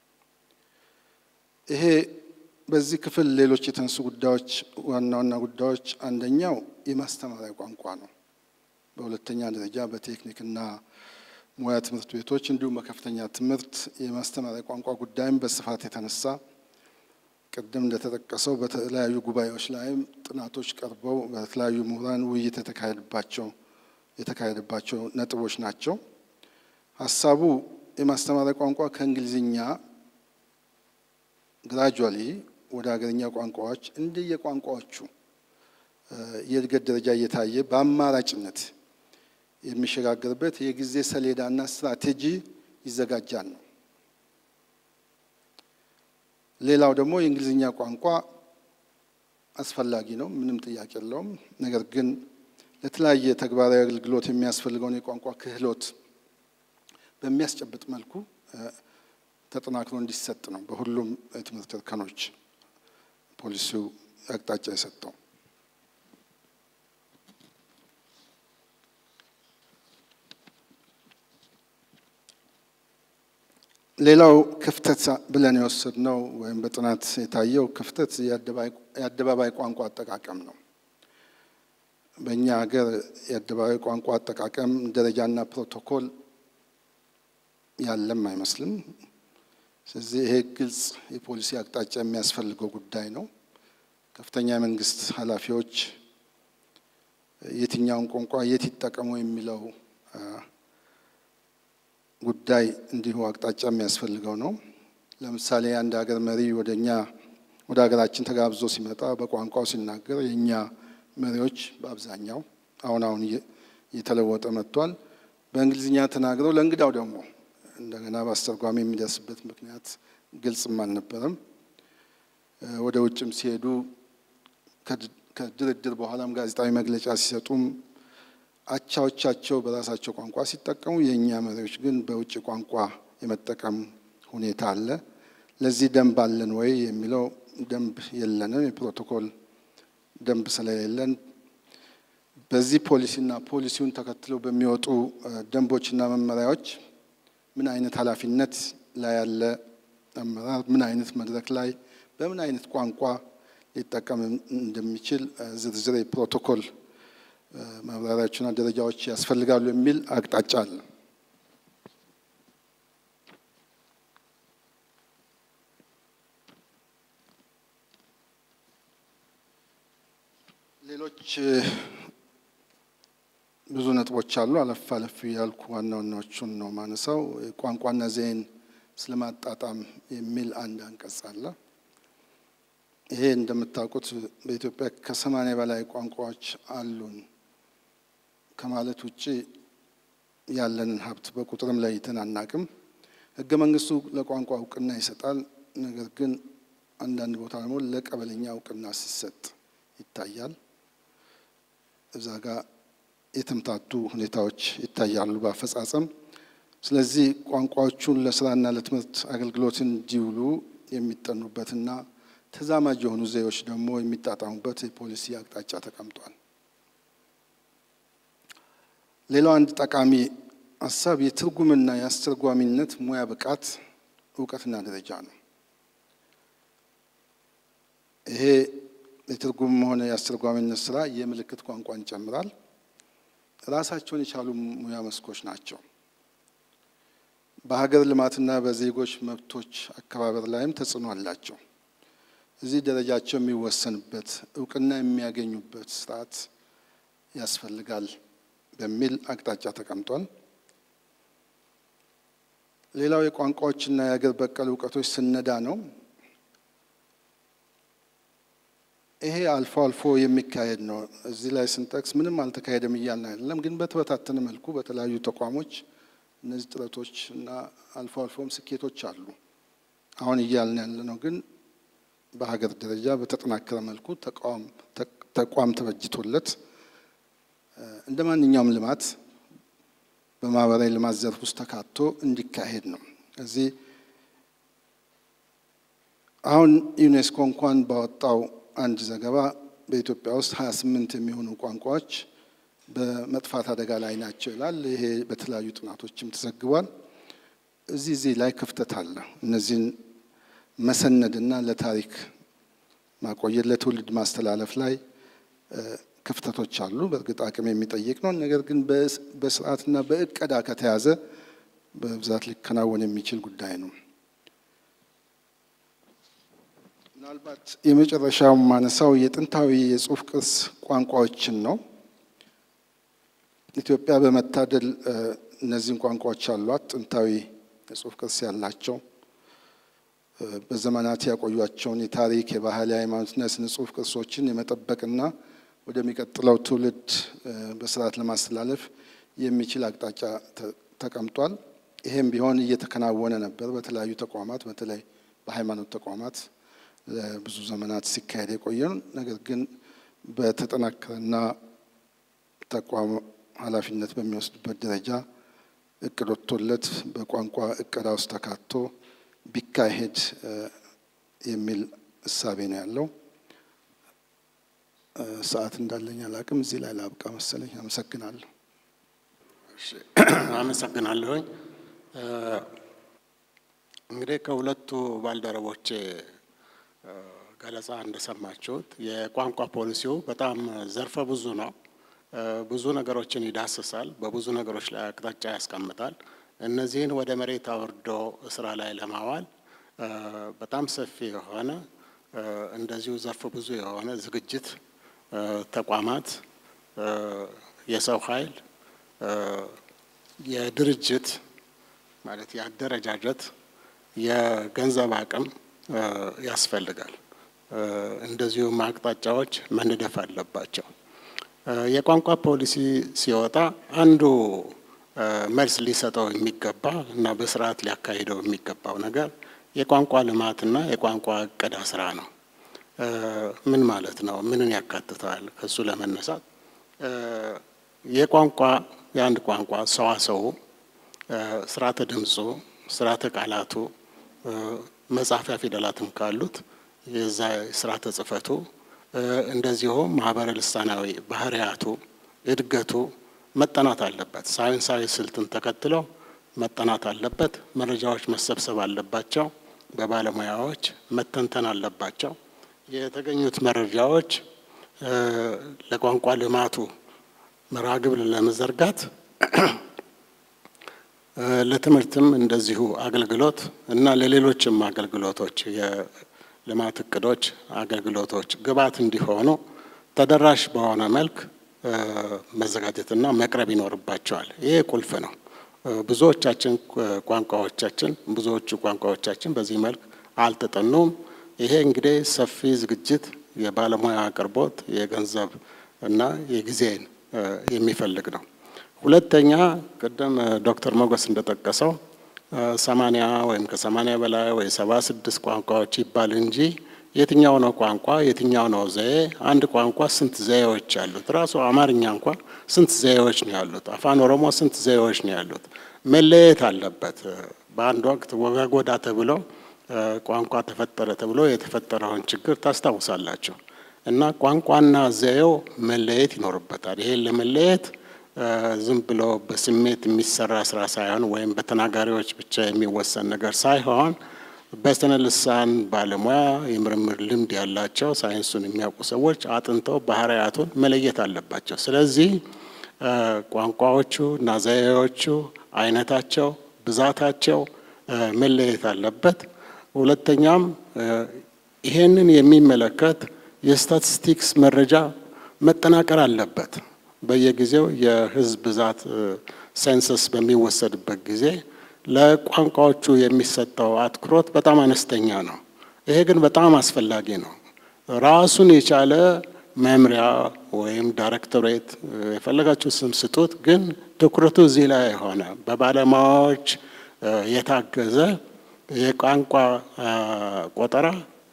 ይሄ በዚህ ክፍል ሌሎች የተነሱ ጉዳዮች ዋና ዋና ጉዳዮች አንደኛው የማስተማሪያ ቋንቋ ነው። በሁለተኛ ደረጃ በቴክኒክና ሙያ ትምህርት ቤቶች እንዲሁም በከፍተኛ ትምህርት የማስተማሪያ ቋንቋ ጉዳይም በስፋት የተነሳ ቅድም እንደተጠቀሰው በተለያዩ ጉባኤዎች ላይም ጥናቶች ቀርበው በተለያዩ ምሁራን ውይይት የተካሄደባቸው የተካሄደባቸው ነጥቦች ናቸው። ሀሳቡ የማስተማሪያ ቋንቋ ከእንግሊዝኛ ግራጁዋሊ ወደ ሀገርኛ ቋንቋዎች እንደየቋንቋዎቹ የእድገት ደረጃ እየታየ በአማራጭነት የሚሸጋገርበት የጊዜ ሰሌዳና ስትራቴጂ ይዘጋጃል ነው። ሌላው ደግሞ የእንግሊዝኛ ቋንቋ አስፈላጊ ነው፣ ምንም ጥያቄ የለውም። ነገር ግን ለተለያየ ተግባራዊ አገልግሎት የሚያስፈልገውን የቋንቋ ክህሎት በሚያስጨብጥ መልኩ ተጠናክሮ እንዲሰጥ ነው በሁሉም የትምህርት እርከኖች ፖሊሲው አቅጣጫ የሰጠው። ሌላው ክፍተት ብለን የወሰድነው ወይም በጥናት የታየው ክፍተት የአደባባይ ቋንቋ አጠቃቀም ነው። በእኛ ሀገር የአደባባይ ቋንቋ አጠቃቀም ደረጃና ፕሮቶኮል ያለም አይመስልም። ስለዚህ ይሄ ግልጽ የፖሊሲ አቅጣጫ የሚያስፈልገው ጉዳይ ነው። ከፍተኛ የመንግስት ኃላፊዎች የትኛውን ቋንቋ የት ይጠቀሙ የሚለው ጉዳይ እንዲሁ አቅጣጫ የሚያስፈልገው ነው። ለምሳሌ አንድ ሀገር መሪ ወደ እኛ ወደ ሀገራችን ተጋብዞ ሲመጣ በቋንቋው ሲናገር የእኛ መሪዎች በአብዛኛው አሁን አሁን እየተለወጠ መጥቷል። በእንግሊዝኛ ተናግረው ለእንግዳው ደግሞ እንደገና በአስተርጓሚ የሚደርስበት ምክንያት ግልጽም አልነበረም። ወደ ውጭም ሲሄዱ ከድርድር በኋላም ጋዜጣዊ መግለጫ ሲሰጡም አቻዎቻቸው በራሳቸው ቋንቋ ሲጠቀሙ፣ የእኛ መሪዎች ግን በውጭ ቋንቋ የመጠቀም ሁኔታ አለ። ለዚህ ደንብ አለን ወይ የሚለው ደንብ የለንም። የፕሮቶኮል ደንብ ስለሌለን በዚህ ፖሊሲና ፖሊሲውን ተከትለው በሚወጡ ደንቦችና መመሪያዎች ምን አይነት ኃላፊነት ላይ ያለ አመራር ምን አይነት መድረክ ላይ በምን አይነት ቋንቋ ሊጠቀም እንደሚችል ዝርዝር የፕሮቶኮል ማብራሪያዎችና ደረጃዎች ያስፈልጋሉ የሚል አቅጣጫ አለ። ሌሎች ብዙ ነጥቦች አሉ። አለፍ አለፍ ያልኩ ዋና ዋናዎቹን ነው ማነሳው። ቋንቋና ዘይን ስለማጣጣም የሚል አንድ አንቀጽ አለ። ይሄ እንደምታውቁት በኢትዮጵያ ከሰማንያ በላይ ቋንቋዎች አሉን ከማለት ውጭ ያለንን ሀብት በቁጥርም ለይተን አናቅም። ሕገ መንግስቱ ለቋንቋ እውቅና ይሰጣል። ነገር ግን አንዳንድ ቦታ ደግሞ ለቀበሌኛ እውቅና ሲሰጥ ይታያል። እዛ ጋር የተምታቱ ሁኔታዎች ይታያሉ በአፈጻጸም። ስለዚህ ቋንቋዎቹን ለስራና ለትምህርት አገልግሎት እንዲውሉ የሚጠኑበትና ተዛማጅ የሆኑ ዘዴዎች ደግሞ የሚጣጣሙበት የፖሊሲ አቅጣጫ ተቀምጧል። ሌላው አንድ ጠቃሚ ሀሳብ የትርጉምና የአስተርጓሚነት ሙያ ብቃት እውቀትና ደረጃ ነው። ይሄ የትርጉም ሆነ የአስተርጓሚነት ስራ የምልክት ቋንቋን ይጨምራል። ራሳቸውን የቻሉ ሙያ መስኮች ናቸው። በሀገር ልማትና በዜጎች መብቶች አከባበር ላይም ተጽዕኖ አላቸው። እዚህ ደረጃቸው የሚወሰንበት እውቅና የሚያገኙበት ስርዓት ያስፈልጋል በሚል አቅጣጫ ተቀምጧል። ሌላው የቋንቋዎችና የሀገር በቀል እውቀቶች ስነዳ ነው። ይሄ አልፎ አልፎ የሚካሄድ ነው። እዚህ ላይ ስንጠቅስ ምንም አልተካሄደም እያልን አይደለም፣ ግን በተበታተነ መልኩ በተለያዩ ተቋሞች እነዚህ ጥረቶች እና አልፎ አልፎም ስኬቶች አሉ። አሁን እያልን ያለ ነው ግን በሀገር ደረጃ በተጠናከረ መልኩ ተቋም ተበጅቶለት እንደ ማንኛውም ልማት በማህበራዊ ልማት ዘርፍ ውስጥ ተካቶ እንዲካሄድ ነው። እዚህ አሁን ዩኔስኮ እንኳን ባወጣው አንድ ዘገባ በኢትዮጵያ ውስጥ ሀያ ስምንት የሚሆኑ ቋንቋዎች በመጥፋት አደጋ ላይ ናቸው ይላል። ይሄ በተለያዩ ጥናቶችም ተዘግቧል። እዚህ እዚህ ላይ ክፍተት አለ። እነዚህን መሰነድና ለታሪክ ማቆየት ለትውልድ ማስተላለፍ ላይ ክፍተቶች አሉ። በእርግጥ አቅም የሚጠይቅ ነው። ነገር ግን በስርዓትና በእቀዳ ከተያዘ በብዛት ሊከናወን የሚችል ጉዳይ ነው። ምናልባት የመጨረሻው ማነሳው የጥንታዊ የጽሑፍ ቅርስ ቋንቋዎችን ነው። ኢትዮጵያ በመታደል እነዚህን ቋንቋዎች አሏት። ጥንታዊ የጽሑፍ ቅርስ ያላቸው በዘመናት ያቆዩቸውን የታሪክ፣ የባህል፣ የሃይማኖትና የስነ ጽሁፍ ቅርሶችን የመጠበቅና ወደሚቀጥለው ትውልድ በስርዓት ለማስተላለፍ የሚችል አቅጣጫ ተቀምጧል። ይሄም ቢሆን እየተከናወነ ነበር በተለያዩ ተቋማት በተለይ በሃይማኖት ተቋማት ለብዙ ዘመናት ሲካሄድ የቆየ ነገር ግን በተጠናከረና ተቋም ኃላፊነት በሚወስድበት ደረጃ እቅድ ወጥቶለት በቋንቋ እቅዳ ውስጥ ተካቶ ቢካሄድ የሚል እሳቤ ነው ያለው። ሰዓት እንዳለኝ አላቅም። እዚህ ላይ ላብቃ መሰለኝ። አመሰግናለሁ። አመሰግናለሁኝ። እንግዲህ ከሁለቱ ባልደረቦቼ ገለጻ እንደሰማችሁት የቋንቋ ፖሊሲው በጣም ዘርፈ ብዙ ነው። ብዙ ነገሮችን ይዳስሳል። በብዙ ነገሮች ላይ አቅጣጫ ያስቀምጣል። እነዚህን ወደ መሬት አውርዶ ስራ ላይ ለማዋል በጣም ሰፊ የሆነ እንደዚሁ ዘርፈ ብዙ የሆነ ዝግጅት ተቋማት፣ የሰው ኃይል፣ የድርጅት ማለት የአደረጃጀት፣ የገንዘብ አቅም ያስፈልጋል። እንደዚሁም አቅጣጫዎች መነደፍ አለባቸው። የቋንቋ ፖሊሲ ሲወጣ አንዱ መልስ ሊሰጠው የሚገባ እና በስርዓት ሊያካሂደው የሚገባው ነገር የቋንቋ ልማትና የቋንቋ እቀዳ ስራ ነው። ምን ማለት ነው? ምንን ያካትታል? ከሱ ለመነሳት የቋንቋ የአንድ ቋንቋ ሰዋሰው፣ ስርዓተ ድምፁ፣ ስርዓተ ቃላቱ፣ መጻፊያ ፊደላትም ካሉት የዛ ስርዓተ ጽፈቱ እንደዚሁም ማህበረ ልሳናዊ ባህሪያቱ እድገቱ መጠናት አለበት። ሳይንሳዊ ስልትን ተከትለው መጠናት አለበት። መረጃዎች መሰብሰብ አለባቸው። በባለሙያዎች መተንተን አለባቸው። የተገኙት መረጃዎች ለቋንቋ ልማቱ መርሃ ግብር ለመዘርጋት ለትምህርትም እንደዚሁ አገልግሎት እና ለሌሎችም አገልግሎቶች የልማት እቅዶች አገልግሎቶች ግብዓት እንዲሆኑ ተደራሽ በሆነ መልክ መዘጋጀትና መቅረብ ይኖርባቸዋል። ይሄ ቁልፍ ነው። ብዙዎቻችን ቋንቋዎቻችን ብዙዎቹ ቋንቋዎቻችን በዚህ መልክ አልተጠኑም። ይሄ እንግዲህ ሰፊ ዝግጅት፣ የባለሙያ አቅርቦት፣ የገንዘብ እና የጊዜን የሚፈልግ ነው። ሁለተኛ ቅድም ዶክተር ሞገስ እንደጠቀሰው ሰማንያ ወይም ከሰማንያ በላይ ወይ ሰባ ስድስት ቋንቋዎች ይባል እንጂ የትኛው ነው ቋንቋ? የትኛው ነው ዘዬ? አንድ ቋንቋ ስንት ዘዬዎች ያሉት? ራሱ አማርኛ እንኳ ስንት ዘዬዎች ነው ያሉት? አፋን ኦሮሞ ስንት ዘዬዎች ነው ያሉት? መለየት አለበት። በአንድ ወቅት ወጋጎዳ ተብሎ ቋንቋ ተፈጠረ ተብሎ የተፈጠረውን ችግር ታስታውሳላችሁ። እና ቋንቋና ዘዬው መለየት ይኖርበታል። ይሄን ለመለየት ዝም ብሎ በስሜት የሚሰራ ስራ ሳይሆን ወይም በተናጋሪዎች ብቻ የሚወሰን ነገር ሳይሆን በስነ ልሳን ባለሙያ የምርምር ልምድ ያላቸው ሳይንሱን የሚያውቁ ሰዎች አጥንተው ባህሪያቱን መለየት አለባቸው። ስለዚህ ቋንቋዎቹ እና ዘዬዎቹ አይነታቸው፣ ብዛታቸው መለየት አለበት። ሁለተኛም ይሄንን የሚመለከት የስታቲስቲክስ መረጃ መጠናቀር አለበት። በየጊዜው የህዝብ ብዛት ሴንሰስ በሚወሰድበት ጊዜ ለቋንቋዎቹ የሚሰጠው አትኩሮት በጣም አነስተኛ ነው። ይሄ ግን በጣም አስፈላጊ ነው። ራሱን የቻለ መምሪያ ወይም ዳይሬክቶሬት የፈለጋችሁ ስም ስጡት፣ ግን ትኩረቱ እዚህ ላይ የሆነ በባለሙያዎች የታገዘ የቋንቋ ቆጠራ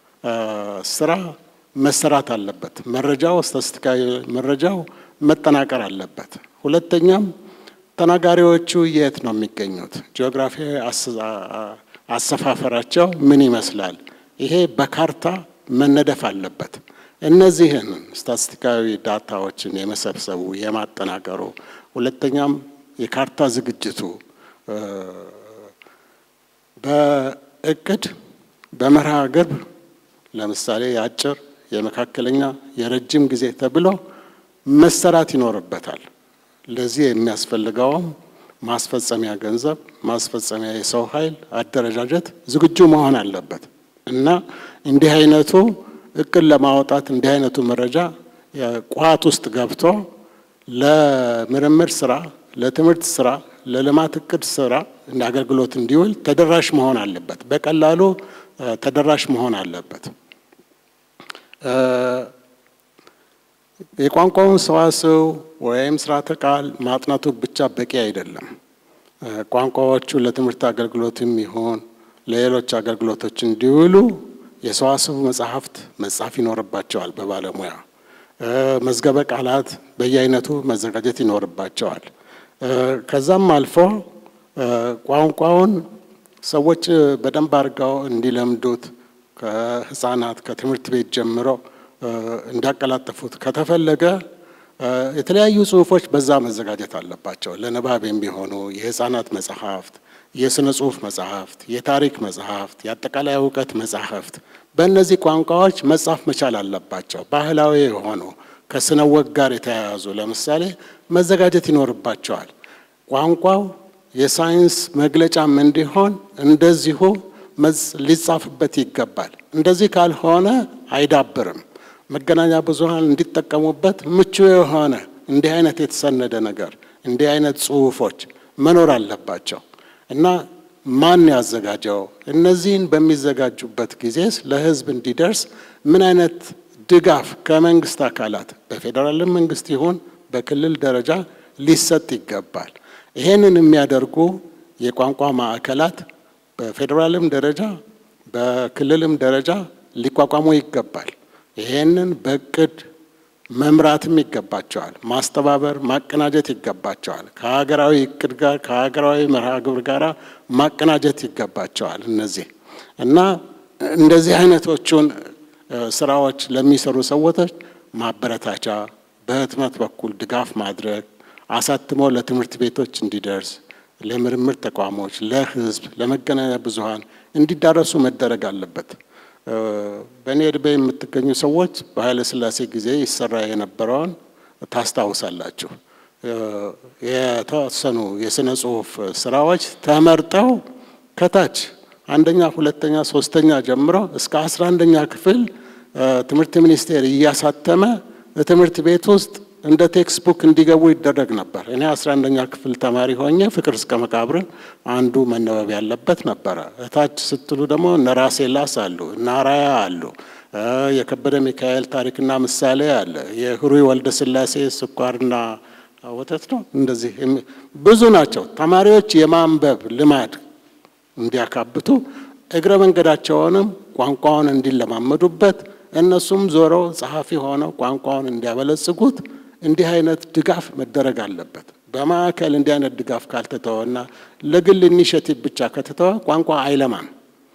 ስራ መሰራት አለበት። መረጃው ስታቲስቲካዊ መረጃው መጠናቀር አለበት። ሁለተኛም ተናጋሪዎቹ የት ነው የሚገኙት? ጂኦግራፊያዊ አሰፋፈራቸው ምን ይመስላል? ይሄ በካርታ መነደፍ አለበት። እነዚህን ስታቲስቲካዊ ዳታዎችን የመሰብሰቡ የማጠናቀሩ፣ ሁለተኛም የካርታ ዝግጅቱ በእቅድ በመርሃ ግብር ለምሳሌ የአጭር የመካከለኛ የረጅም ጊዜ ተብሎ መሰራት ይኖርበታል። ለዚህ የሚያስፈልገውም ማስፈጸሚያ ገንዘብ፣ ማስፈጸሚያ የሰው ኃይል አደረጃጀት ዝግጁ መሆን አለበት እና እንዲህ አይነቱ እቅድ ለማውጣት እንዲህ አይነቱ መረጃ ቋት ውስጥ ገብቶ ለምርምር ስራ፣ ለትምህርት ስራ፣ ለልማት እቅድ ስራ አገልግሎት እንዲውል ተደራሽ መሆን አለበት። በቀላሉ ተደራሽ መሆን አለበት። የቋንቋውን ሰዋስው ወይም ስርዓተ ቃል ማጥናቱ ብቻ በቂ አይደለም። ቋንቋዎቹ ለትምህርት አገልግሎትም ይሁን ለሌሎች አገልግሎቶች እንዲውሉ የሰዋስው መጽሐፍት መጻፍ ይኖርባቸዋል በባለሙያ መዝገበ ቃላት በየአይነቱ መዘጋጀት ይኖርባቸዋል። ከዛም አልፎ ቋንቋውን ሰዎች በደንብ አድርገው እንዲለምዱት ከህፃናት ከትምህርት ቤት ጀምሮ እንዲያቀላጥፉት ከተፈለገ የተለያዩ ጽሁፎች በዛ መዘጋጀት አለባቸው። ለንባብ የሚሆኑ የህፃናት መጽሐፍት፣ የስነ ጽሁፍ መጽሐፍት፣ የታሪክ መጽሐፍት፣ የአጠቃላይ እውቀት መጽሐፍት በእነዚህ ቋንቋዎች መጻፍ መቻል አለባቸው። ባህላዊ የሆኑ ከስነ ወግ ጋር የተያያዙ ለምሳሌ መዘጋጀት ይኖርባቸዋል። ቋንቋው የሳይንስ መግለጫም እንዲሆን እንደዚሁ ሊጻፍበት ይገባል። እንደዚህ ካልሆነ አይዳብርም። መገናኛ ብዙኃን እንዲጠቀሙበት ምቹ የሆነ እንዲህ አይነት የተሰነደ ነገር እንዲህ አይነት ጽሁፎች መኖር አለባቸው እና ማን ያዘጋጀው? እነዚህን በሚዘጋጁበት ጊዜስ ለህዝብ እንዲደርስ ምን አይነት ድጋፍ ከመንግስት አካላት በፌዴራልም መንግስት ይሁን በክልል ደረጃ ሊሰጥ ይገባል። ይሄንን የሚያደርጉ የቋንቋ ማዕከላት በፌዴራልም ደረጃ በክልልም ደረጃ ሊቋቋሙ ይገባል። ይሄንን በእቅድ መምራትም ይገባቸዋል። ማስተባበር፣ ማቀናጀት ይገባቸዋል። ከሀገራዊ እቅድ ጋር ከሀገራዊ መርሃ ግብር ጋር ማቀናጀት ይገባቸዋል። እነዚህ እና እንደዚህ አይነቶቹን ስራዎች ለሚሰሩ ሰዎች ማበረታቻ፣ በህትመት በኩል ድጋፍ ማድረግ፣ አሳትሞ ለትምህርት ቤቶች እንዲደርስ፣ ለምርምር ተቋሞች፣ ለህዝብ፣ ለመገናኛ ብዙኃን እንዲዳረሱ መደረግ አለበት። በእኔ እድሜ የምትገኙ ሰዎች በኃይለ ሥላሴ ጊዜ ይሰራ የነበረውን ታስታውሳላችሁ። የተወሰኑ የስነ ጽሁፍ ስራዎች ተመርጠው ከታች አንደኛ፣ ሁለተኛ፣ ሶስተኛ ጀምሮ እስከ አስራ አንደኛ ክፍል ትምህርት ሚኒስቴር እያሳተመ ትምህርት ቤት ውስጥ እንደ ቴክስት ቡክ እንዲገቡ ይደረግ ነበር። እኔ አስራ አንደኛ ክፍል ተማሪ ሆኜ ፍቅር እስከ መቃብርን አንዱ መነበብ ያለበት ነበረ። እታች ስትሉ ደግሞ እነ ራሴላስ አሉ፣ እነ አራያ አሉ፣ የከበደ ሚካኤል ታሪክና ምሳሌ አለ፣ የህሩይ ወልደ ስላሴ ስኳርና ወተት ነው። እንደዚህ ብዙ ናቸው። ተማሪዎች የማንበብ ልማድ እንዲያካብቱ እግረ መንገዳቸውንም ቋንቋውን እንዲለማመዱበት እነሱም ዞረው ጸሐፊ ሆነው ቋንቋውን እንዲያበለጽጉት እንዲህ አይነት ድጋፍ መደረግ አለበት። በማዕከል እንዲህ አይነት ድጋፍ ካልተተወና ለግል ኢኒሽቲቭ ብቻ ከተተወ ቋንቋ አይለማም።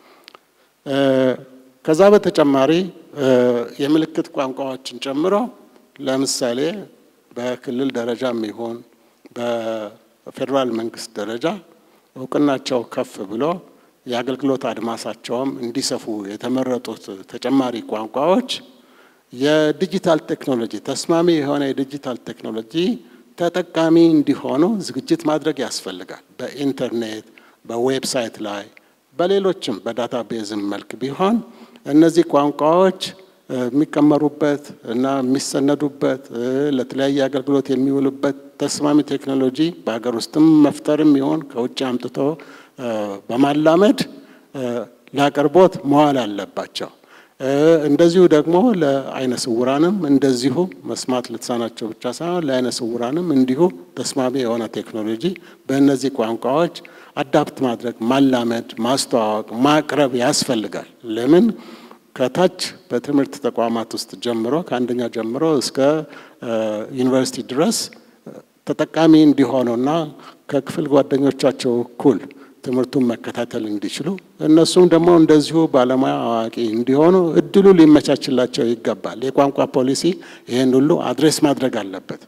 ከዛ በተጨማሪ የምልክት ቋንቋዎችን ጨምሮ ለምሳሌ በክልል ደረጃም ይሁን በፌዴራል መንግስት ደረጃ እውቅናቸው ከፍ ብሎ የአገልግሎት አድማሳቸውም እንዲሰፉ የተመረጡት ተጨማሪ ቋንቋዎች የዲጂታል ቴክኖሎጂ ተስማሚ የሆነ የዲጂታል ቴክኖሎጂ ተጠቃሚ እንዲሆኑ ዝግጅት ማድረግ ያስፈልጋል። በኢንተርኔት፣ በዌብሳይት ላይ፣ በሌሎችም በዳታ ቤዝም መልክ ቢሆን እነዚህ ቋንቋዎች የሚቀመሩበት እና የሚሰነዱበት ለተለያየ አገልግሎት የሚውሉበት ተስማሚ ቴክኖሎጂ በሀገር ውስጥም መፍጠርም ይሆን ከውጭ አምጥቶ በማላመድ ለአቅርቦት መዋል አለባቸው። እንደዚሁ ደግሞ ለአይነ ስውራንም እንደዚሁ መስማት ልትሳናቸው ብቻ ሳይሆን ለአይነ ስውራንም እንዲሁ ተስማሚ የሆነ ቴክኖሎጂ በእነዚህ ቋንቋዎች አዳፕት ማድረግ፣ ማላመድ፣ ማስተዋወቅ፣ ማቅረብ ያስፈልጋል። ለምን ከታች በትምህርት ተቋማት ውስጥ ጀምሮ ከአንደኛ ጀምሮ እስከ ዩኒቨርሲቲ ድረስ ተጠቃሚ እንዲሆኑና ከክፍል ጓደኞቻቸው እኩል ትምህርቱን መከታተል እንዲችሉ እነሱም ደግሞ እንደዚሁ ባለሙያ አዋቂ እንዲሆኑ እድሉ ሊመቻችላቸው ይገባል። የቋንቋ ፖሊሲ ይህን ሁሉ አድሬስ ማድረግ አለበት።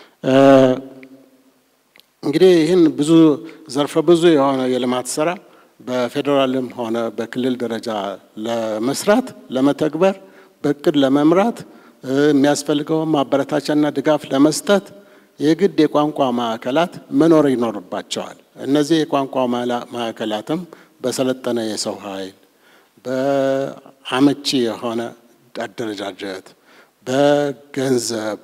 እንግዲህ ይህን ብዙ ዘርፈ ብዙ የሆነ የልማት ስራ በፌዴራልም ሆነ በክልል ደረጃ ለመስራት ለመተግበር በእቅድ ለመምራት የሚያስፈልገውን ማበረታቻና ድጋፍ ለመስጠት የግድ የቋንቋ ማዕከላት መኖር ይኖርባቸዋል። እነዚህ የቋንቋ ማዕከላትም በሰለጠነ የሰው ኃይል፣ በአመቺ የሆነ አደረጃጀት፣ በገንዘብ፣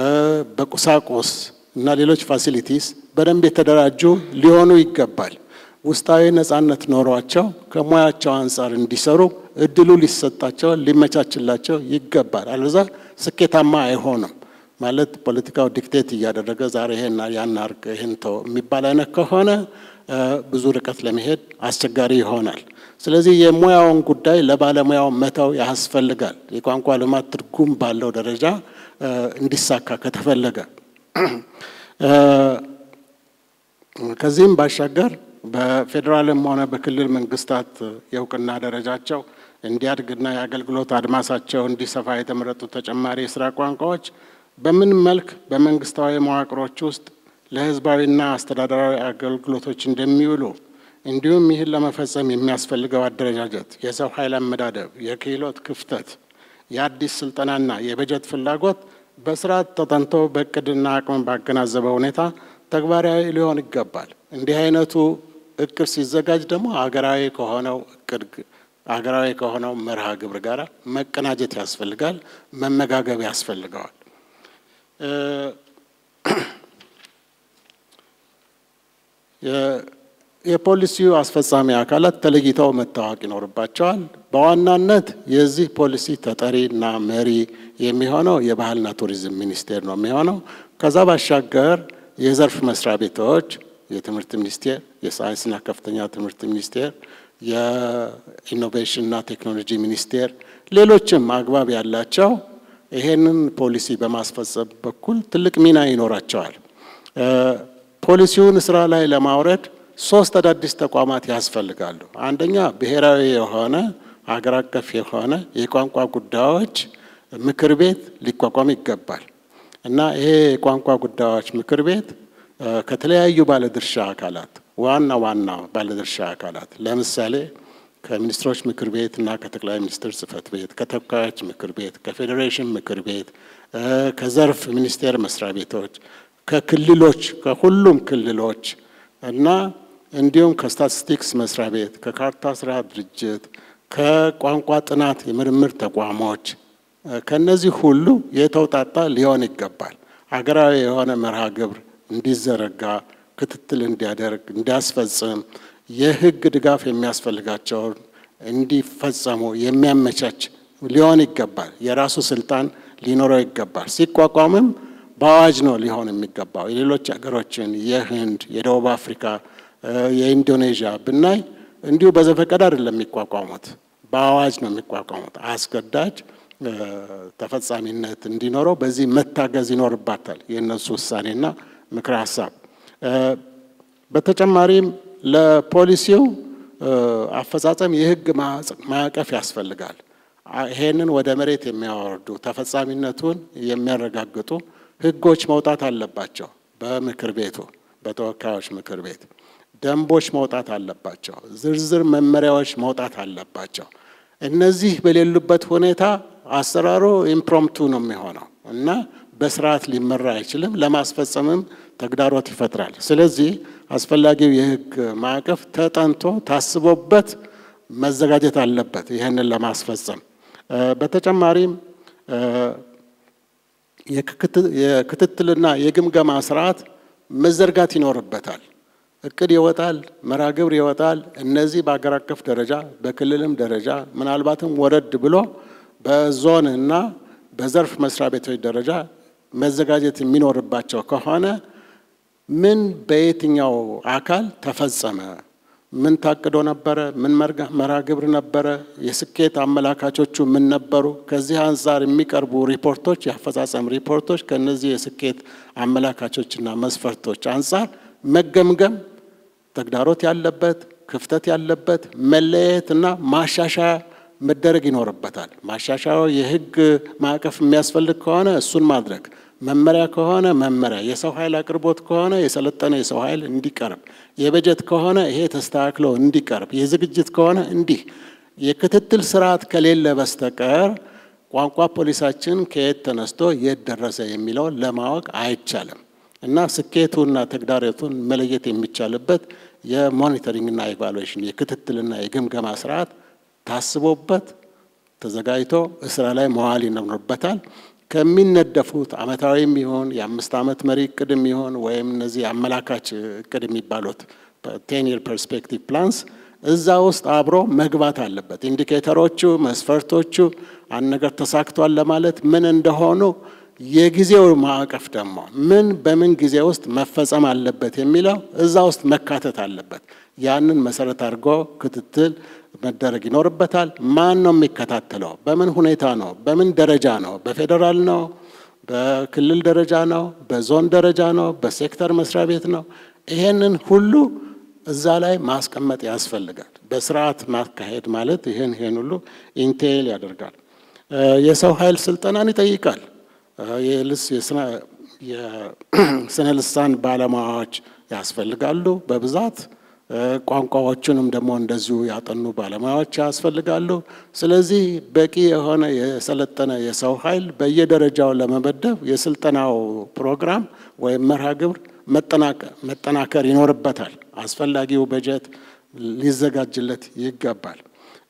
በቁሳቁስ እና ሌሎች ፋሲሊቲስ በደንብ የተደራጁ ሊሆኑ ይገባል። ውስጣዊ ነጻነት ኖሯቸው ከሙያቸው አንጻር እንዲሰሩ እድሉ ሊሰጣቸው ሊመቻችላቸው ይገባል። አለዛ ስኬታማ አይሆንም። ማለት ፖለቲካው ዲክቴት እያደረገ ዛሬ ይሄን ያን አርግ ይሄን ተው የሚባል አይነት ከሆነ ብዙ ርቀት ለመሄድ አስቸጋሪ ይሆናል። ስለዚህ የሙያውን ጉዳይ ለባለሙያው መተው ያስፈልጋል። የቋንቋ ልማት ትርጉም ባለው ደረጃ እንዲሳካ ከተፈለገ ከዚህም ባሻገር በፌዴራልም ሆነ በክልል መንግስታት የእውቅና ደረጃቸው እንዲያድግና የአገልግሎት አድማሳቸው እንዲሰፋ የተመረጡ ተጨማሪ የስራ ቋንቋዎች በምን መልክ በመንግስታዊ መዋቅሮች ውስጥ ለህዝባዊና አስተዳደራዊ አገልግሎቶች እንደሚውሉ እንዲሁም ይህን ለመፈጸም የሚያስፈልገው አደረጃጀት፣ የሰው ኃይል አመዳደብ፣ የክህሎት ክፍተት፣ የአዲስ ስልጠናና የበጀት ፍላጎት በስርዓት ተጠንቶ በእቅድና አቅም ባገናዘበ ሁኔታ ተግባራዊ ሊሆን ይገባል። እንዲህ አይነቱ እቅድ ሲዘጋጅ ደግሞ ሀገራዊ ከሆነው እቅድ ሀገራዊ ከሆነው መርሃ ግብር ጋር መቀናጀት ያስፈልጋል፣ መመጋገብ ያስፈልገዋል። የፖሊሲው አስፈጻሚ አካላት ተለይተው መታወቅ ይኖርባቸዋል። በዋናነት የዚህ ፖሊሲ ተጠሪና መሪ የሚሆነው የባህልና ቱሪዝም ሚኒስቴር ነው የሚሆነው። ከዛ ባሻገር የዘርፍ መስሪያ ቤቶች የትምህርት ሚኒስቴር፣ የሳይንስና ከፍተኛ ትምህርት ሚኒስቴር፣ የኢኖቬሽንና ቴክኖሎጂ ሚኒስቴር፣ ሌሎችም አግባብ ያላቸው ይሄንን ፖሊሲ በማስፈጸም በኩል ትልቅ ሚና ይኖራቸዋል። ፖሊሲውን ስራ ላይ ለማውረድ ሶስት አዳዲስ ተቋማት ያስፈልጋሉ። አንደኛ ብሔራዊ የሆነ ሀገር አቀፍ የሆነ የቋንቋ ጉዳዮች ምክር ቤት ሊቋቋም ይገባል እና ይሄ የቋንቋ ጉዳዮች ምክር ቤት ከተለያዩ ባለድርሻ አካላት ዋና ዋና ባለድርሻ አካላት ለምሳሌ ከሚኒስትሮች ምክር ቤት እና ከጠቅላይ ሚኒስትር ጽህፈት ቤት፣ ከተወካዮች ምክር ቤት፣ ከፌዴሬሽን ምክር ቤት፣ ከዘርፍ ሚኒስቴር መስሪያ ቤቶች፣ ከክልሎች ከሁሉም ክልሎች እና እንዲሁም ከስታቲስቲክስ መስሪያ ቤት፣ ከካርታ ስራ ድርጅት፣ ከቋንቋ ጥናት የምርምር ተቋሞች ከነዚህ ሁሉ የተውጣጣ ሊሆን ይገባል። ሀገራዊ የሆነ መርሃ ግብር እንዲዘረጋ ክትትል እንዲያደርግ እንዲያስፈጽም የህግ ድጋፍ የሚያስፈልጋቸውን እንዲፈጸሙ የሚያመቻች ሊሆን ይገባል። የራሱ ስልጣን ሊኖረው ይገባል። ሲቋቋምም በአዋጅ ነው ሊሆን የሚገባው። የሌሎች ሀገሮችን የህንድ፣ የደቡብ አፍሪካ፣ የኢንዶኔዥያ ብናይ እንዲሁ በዘፈቀድ አይደለም የሚቋቋሙት፣ በአዋጅ ነው የሚቋቋሙት። አስገዳጅ ተፈጻሚነት እንዲኖረው በዚህ መታገዝ ይኖርባታል የእነሱ ውሳኔና ምክረ ሀሳብ። በተጨማሪም ለፖሊሲው አፈጻጸም የህግ ማዕቀፍ ያስፈልጋል። ይሄንን ወደ መሬት የሚያወርዱ ተፈጻሚነቱን የሚያረጋግጡ ህጎች መውጣት አለባቸው። በምክር ቤቱ በተወካዮች ምክር ቤት ደንቦች መውጣት አለባቸው። ዝርዝር መመሪያዎች መውጣት አለባቸው። እነዚህ በሌሉበት ሁኔታ አሰራሩ ኢምፕሮምቱ ነው የሚሆነው እና በስርዓት ሊመራ አይችልም። ለማስፈጸምም ተግዳሮት ይፈጥራል። ስለዚህ አስፈላጊው የህግ ማዕቀፍ ተጠንቶ ታስቦበት መዘጋጀት አለበት ይህንን ለማስፈጸም። በተጨማሪም የክትትልና የግምገማ ስርዓት መዘርጋት ይኖርበታል። እቅድ ይወጣል፣ መርሃ ግብር ይወጣል። እነዚህ በአገር አቀፍ ደረጃ በክልልም ደረጃ ምናልባትም ወረድ ብሎ በዞን እና በዘርፍ መስሪያ ቤቶች ደረጃ መዘጋጀት የሚኖርባቸው ከሆነ ምን በየትኛው አካል ተፈጸመ፣ ምን ታቅዶ ነበረ፣ ምን መርሃ ግብር ነበረ፣ የስኬት አመላካቾቹ ምን ነበሩ፣ ከዚህ አንጻር የሚቀርቡ ሪፖርቶች፣ የአፈጻጸም ሪፖርቶች ከነዚህ የስኬት አመላካቾችና መስፈርቶች አንጻር መገምገም ተግዳሮት ያለበት ክፍተት ያለበት መለየት እና ማሻሻያ መደረግ ይኖርበታል። ማሻሻያው የህግ ማዕቀፍ የሚያስፈልግ ከሆነ እሱን ማድረግ፣ መመሪያ ከሆነ መመሪያ፣ የሰው ኃይል አቅርቦት ከሆነ የሰለጠነ የሰው ኃይል እንዲቀርብ፣ የበጀት ከሆነ ይሄ ተስተካክሎ እንዲቀርብ፣ የዝግጅት ከሆነ እንዲህ የክትትል ስርዓት ከሌለ በስተቀር ቋንቋ ፖሊሳችን ከየት ተነስቶ የት ደረሰ የሚለውን ለማወቅ አይቻልም እና ስኬቱና ተግዳሮቱን መለየት የሚቻልበት የሞኒተሪንግና ኢቫሉዌሽን የክትትልና የግምገማ ስርዓት ታስቦበት ተዘጋጅቶ ስራ ላይ መዋል ይኖርበታል። ከሚነደፉት አመታዊም ይሆን የአምስት ዓመት መሪ እቅድም ይሆን ወይም እነዚህ አመላካች እቅድ የሚባሉት ቴን ይር ፐርስፔክቲቭ ፕላንስ እዛ ውስጥ አብሮ መግባት አለበት። ኢንዲኬተሮቹ፣ መስፈርቶቹ አንድ ነገር ተሳክቷል ለማለት ምን እንደሆኑ የጊዜው ማዕቀፍ ደግሞ ምን በምን ጊዜ ውስጥ መፈጸም አለበት የሚለው እዛ ውስጥ መካተት አለበት። ያንን መሰረት አድርጎ ክትትል መደረግ ይኖርበታል። ማን ነው የሚከታተለው? በምን ሁኔታ ነው? በምን ደረጃ ነው? በፌዴራል ነው? በክልል ደረጃ ነው? በዞን ደረጃ ነው? በሴክተር መስሪያ ቤት ነው? ይሄንን ሁሉ እዛ ላይ ማስቀመጥ ያስፈልጋል። በስርዓት ማካሄድ ማለት ይህን ይህን ሁሉ ኢንቴል ያደርጋል። የሰው ኃይል ስልጠናን ይጠይቃል። የስነ ልሳን ባለሙያዎች ያስፈልጋሉ በብዛት ቋንቋዎቹንም ደግሞ እንደዚሁ ያጠኑ ባለሙያዎች ያስፈልጋሉ። ስለዚህ በቂ የሆነ የሰለጠነ የሰው ኃይል በየደረጃው ለመመደብ የስልጠናው ፕሮግራም ወይም መርሃ ግብር መጠናከር ይኖርበታል። አስፈላጊው በጀት ሊዘጋጅለት ይገባል።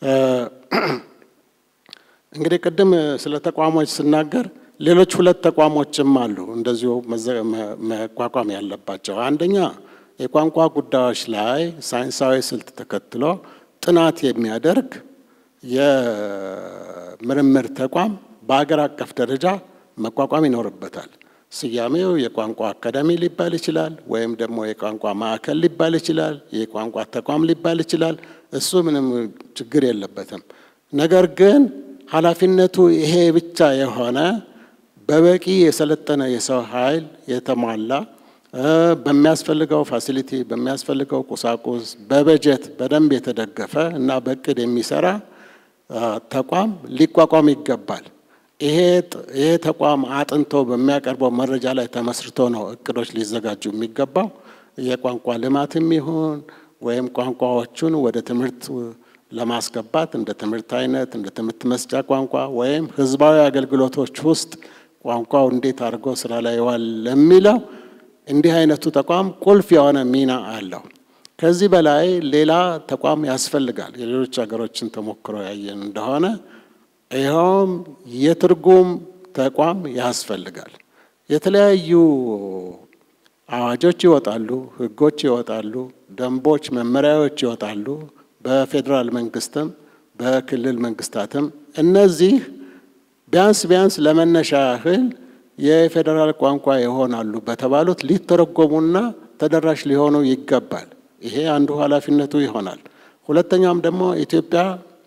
እንግዲህ ቅድም ስለ ተቋሞች ስናገር ሌሎች ሁለት ተቋሞችም አሉ እንደዚሁ መቋቋም ያለባቸው። አንደኛ የቋንቋ ጉዳዮች ላይ ሳይንሳዊ ስልት ተከትሎ ጥናት የሚያደርግ የምርምር ተቋም በአገር አቀፍ ደረጃ መቋቋም ይኖርበታል። ስያሜው የቋንቋ አካዳሚ ሊባል ይችላል፣ ወይም ደግሞ የቋንቋ ማዕከል ሊባል ይችላል፣ የቋንቋ ተቋም ሊባል ይችላል። እሱ ምንም ችግር የለበትም። ነገር ግን ኃላፊነቱ ይሄ ብቻ የሆነ በበቂ የሰለጠነ የሰው ኃይል የተሟላ በሚያስፈልገው ፋሲሊቲ በሚያስፈልገው ቁሳቁስ በበጀት በደንብ የተደገፈ እና በእቅድ የሚሰራ ተቋም ሊቋቋም ይገባል። ይሄ ተቋም አጥንቶ በሚያቀርበው መረጃ ላይ ተመስርቶ ነው እቅዶች ሊዘጋጁ የሚገባው። የቋንቋ ልማትም ይሁን ወይም ቋንቋዎቹን ወደ ትምህርት ለማስገባት እንደ ትምህርት አይነት እንደ ትምህርት መስጫ ቋንቋ ወይም ሕዝባዊ አገልግሎቶች ውስጥ ቋንቋው እንዴት አድርጎ ስራ ላይ ይዋል ለሚለው እንዲህ አይነቱ ተቋም ቁልፍ የሆነ ሚና አለው። ከዚህ በላይ ሌላ ተቋም ያስፈልጋል። የሌሎች ሀገሮችን ተሞክሮ ያየን እንደሆነ ይኸውም የትርጉም ተቋም ያስፈልጋል። የተለያዩ አዋጆች ይወጣሉ፣ ህጎች ይወጣሉ፣ ደንቦች፣ መመሪያዎች ይወጣሉ በፌዴራል መንግስትም በክልል መንግስታትም እነዚህ ቢያንስ ቢያንስ ለመነሻ ያህል የፌዴራል ቋንቋ ይሆናሉ በተባሉት ሊተረጎሙና ተደራሽ ሊሆኑ ይገባል። ይሄ አንዱ ኃላፊነቱ ይሆናል። ሁለተኛም ደግሞ ኢትዮጵያ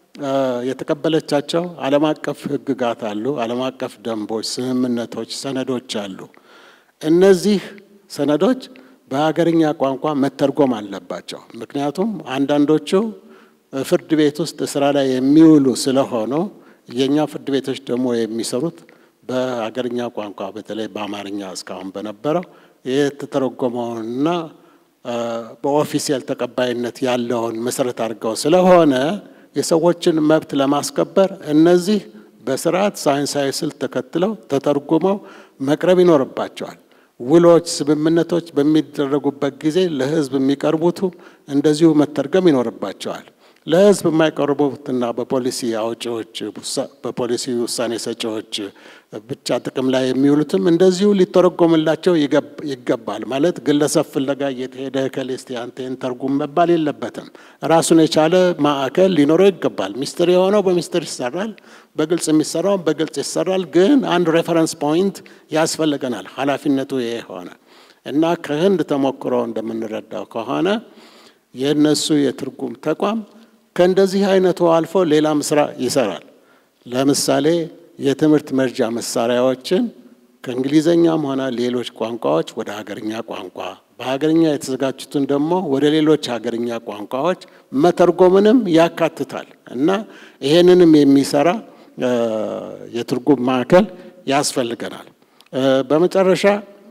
የተቀበለቻቸው ዓለም አቀፍ ህግጋት አሉ፣ ዓለም አቀፍ ደንቦች፣ ስምምነቶች፣ ሰነዶች አሉ። እነዚህ ሰነዶች በሀገርኛ ቋንቋ መተርጎም አለባቸው። ምክንያቱም አንዳንዶቹ ፍርድ ቤት ውስጥ ስራ ላይ የሚውሉ ስለሆኑ የእኛ ፍርድ ቤቶች ደግሞ የሚሰሩት በሀገርኛ ቋንቋ በተለይ በአማርኛ እስካሁን በነበረው የተተረጎመውንና በኦፊሴል ተቀባይነት ያለውን መሰረት አድርገው ስለሆነ የሰዎችን መብት ለማስከበር እነዚህ በስርዓት ሳይንሳዊ ስልት ተከትለው ተተርጉመው መቅረብ ይኖርባቸዋል። ውሎች፣ ስምምነቶች በሚደረጉበት ጊዜ ለህዝብ የሚቀርቡቱ እንደዚሁ መተርገም ይኖርባቸዋል። ለህዝብ የማይቀርቡትና በፖሊሲ አውጪዎች በፖሊሲ ውሳኔ ሰጪዎች ብቻ ጥቅም ላይ የሚውሉትም እንደዚሁ ሊተረጎምላቸው ይገባል። ማለት ግለሰብ ፍለጋ እየተሄደ ከሌስቲ አንቴን ተርጉም መባል የለበትም። ራሱን የቻለ ማዕከል ሊኖረው ይገባል። ሚስጥር የሆነው በሚስጥር ይሰራል፣ በግልጽ የሚሰራው በግልጽ ይሰራል። ግን አንድ ሬፈረንስ ፖይንት ያስፈልገናል። ኃላፊነቱ ይሄ ሆነ እና ከህንድ ተሞክሮ እንደምንረዳው ከሆነ የእነሱ የትርጉም ተቋም ከእንደዚህ አይነቱ አልፎ ሌላም ስራ ይሰራል። ለምሳሌ የትምህርት መርጃ መሳሪያዎችን ከእንግሊዘኛም ሆነ ሌሎች ቋንቋዎች ወደ ሀገርኛ ቋንቋ በሀገርኛ የተዘጋጁትን ደግሞ ወደ ሌሎች ሀገርኛ ቋንቋዎች መተርጎምንም ያካትታል እና ይሄንንም የሚሰራ የትርጉም ማዕከል ያስፈልገናል። በመጨረሻ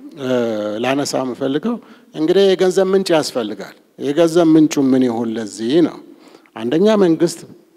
ላነሳ የምፈልገው እንግዲህ የገንዘብ ምንጭ ያስፈልጋል። የገንዘብ ምንጩ ምን ይሁን ለዚህ ነው። አንደኛ መንግስት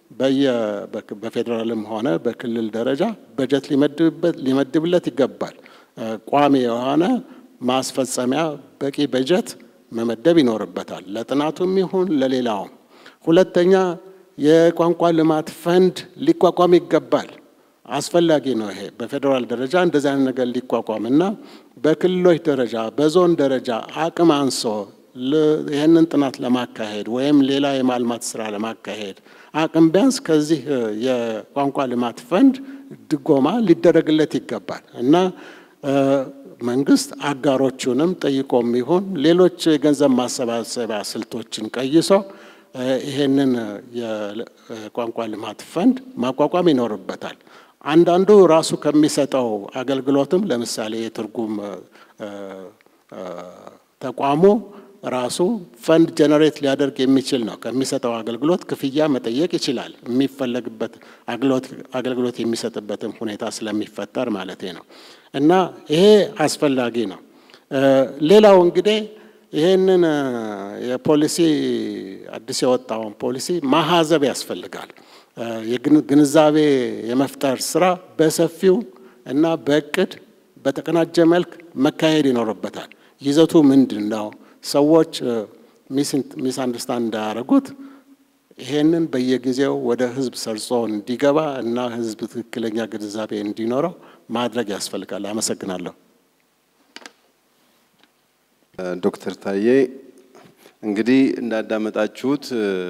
በፌዴራልም ሆነ በክልል ደረጃ በጀት ሊመድብለት ይገባል። ቋሚ የሆነ ማስፈጸሚያ በቂ በጀት መመደብ ይኖርበታል፣ ለጥናቱም ይሁን ለሌላውም። ሁለተኛ የቋንቋ ልማት ፈንድ ሊቋቋም ይገባል። አስፈላጊ ነው። ይሄ በፌዴራል ደረጃ እንደዚህ አይነት ነገር ሊቋቋም እና በክልሎች ደረጃ በዞን ደረጃ አቅም አንሶ ይህንን ጥናት ለማካሄድ ወይም ሌላ የማልማት ስራ ለማካሄድ አቅም ቢያንስ ከዚህ የቋንቋ ልማት ፈንድ ድጎማ ሊደረግለት ይገባል እና መንግስት አጋሮቹንም ጠይቆም ይሁን ሌሎች የገንዘብ ማሰባሰቢያ ስልቶችን ቀይሶ ይሄንን የቋንቋ ልማት ፈንድ ማቋቋም ይኖርበታል። አንዳንዱ ራሱ ከሚሰጠው አገልግሎትም ለምሳሌ የትርጉም ተቋሙ ራሱ ፈንድ ጀነሬት ሊያደርግ የሚችል ነው። ከሚሰጠው አገልግሎት ክፍያ መጠየቅ ይችላል። የሚፈለግበት አገልግሎት የሚሰጥበትም ሁኔታ ስለሚፈጠር ማለት ነው እና ይሄ አስፈላጊ ነው። ሌላው እንግዲህ ይህንን የፖሊሲ አዲስ የወጣውን ፖሊሲ ማሀዘብ ያስፈልጋል። የግንዛቤ የመፍጠር ስራ በሰፊው እና በእቅድ በተቀናጀ መልክ መካሄድ ይኖርበታል። ይዘቱ ምንድን ነው? ሰዎች ሚስ አንደርስታንድ እንዳያደርጉት ይሄንን በየጊዜው ወደ ህዝብ ሰርጾ እንዲገባ እና ህዝብ ትክክለኛ ግንዛቤ እንዲኖረው ማድረግ ያስፈልጋል። አመሰግናለሁ። ዶክተር ታዬ እንግዲህ እንዳዳመጣችሁት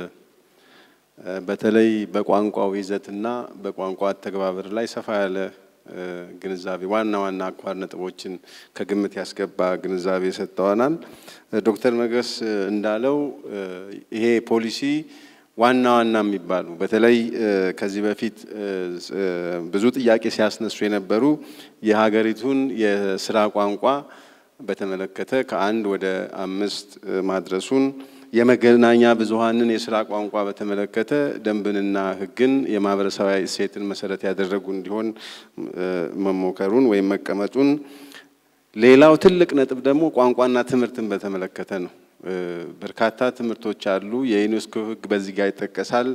በተለይ በቋንቋው ይዘትና በቋንቋ አተገባበር ላይ ሰፋ ያለ ግንዛቤ ዋና ዋና አኳር ነጥቦችን ከግምት ያስገባ ግንዛቤ ሰጥተዋናል። ዶክተር መገስ እንዳለው ይሄ ፖሊሲ ዋና ዋና የሚባሉ በተለይ ከዚህ በፊት ብዙ ጥያቄ ሲያስነሱ የነበሩ የሀገሪቱን የስራ ቋንቋ በተመለከተ ከአንድ ወደ አምስት ማድረሱን የመገናኛ ብዙኃንን የስራ ቋንቋ በተመለከተ ደንብንና ሕግን የማህበረሰባዊ እሴትን መሰረት ያደረጉ እንዲሆን መሞከሩን ወይም መቀመጡን፣ ሌላው ትልቅ ነጥብ ደግሞ ቋንቋና ትምህርትን በተመለከተ ነው። በርካታ ትምህርቶች አሉ። የዩኔስኮ ሕግ በዚህ ጋር ይጠቀሳል።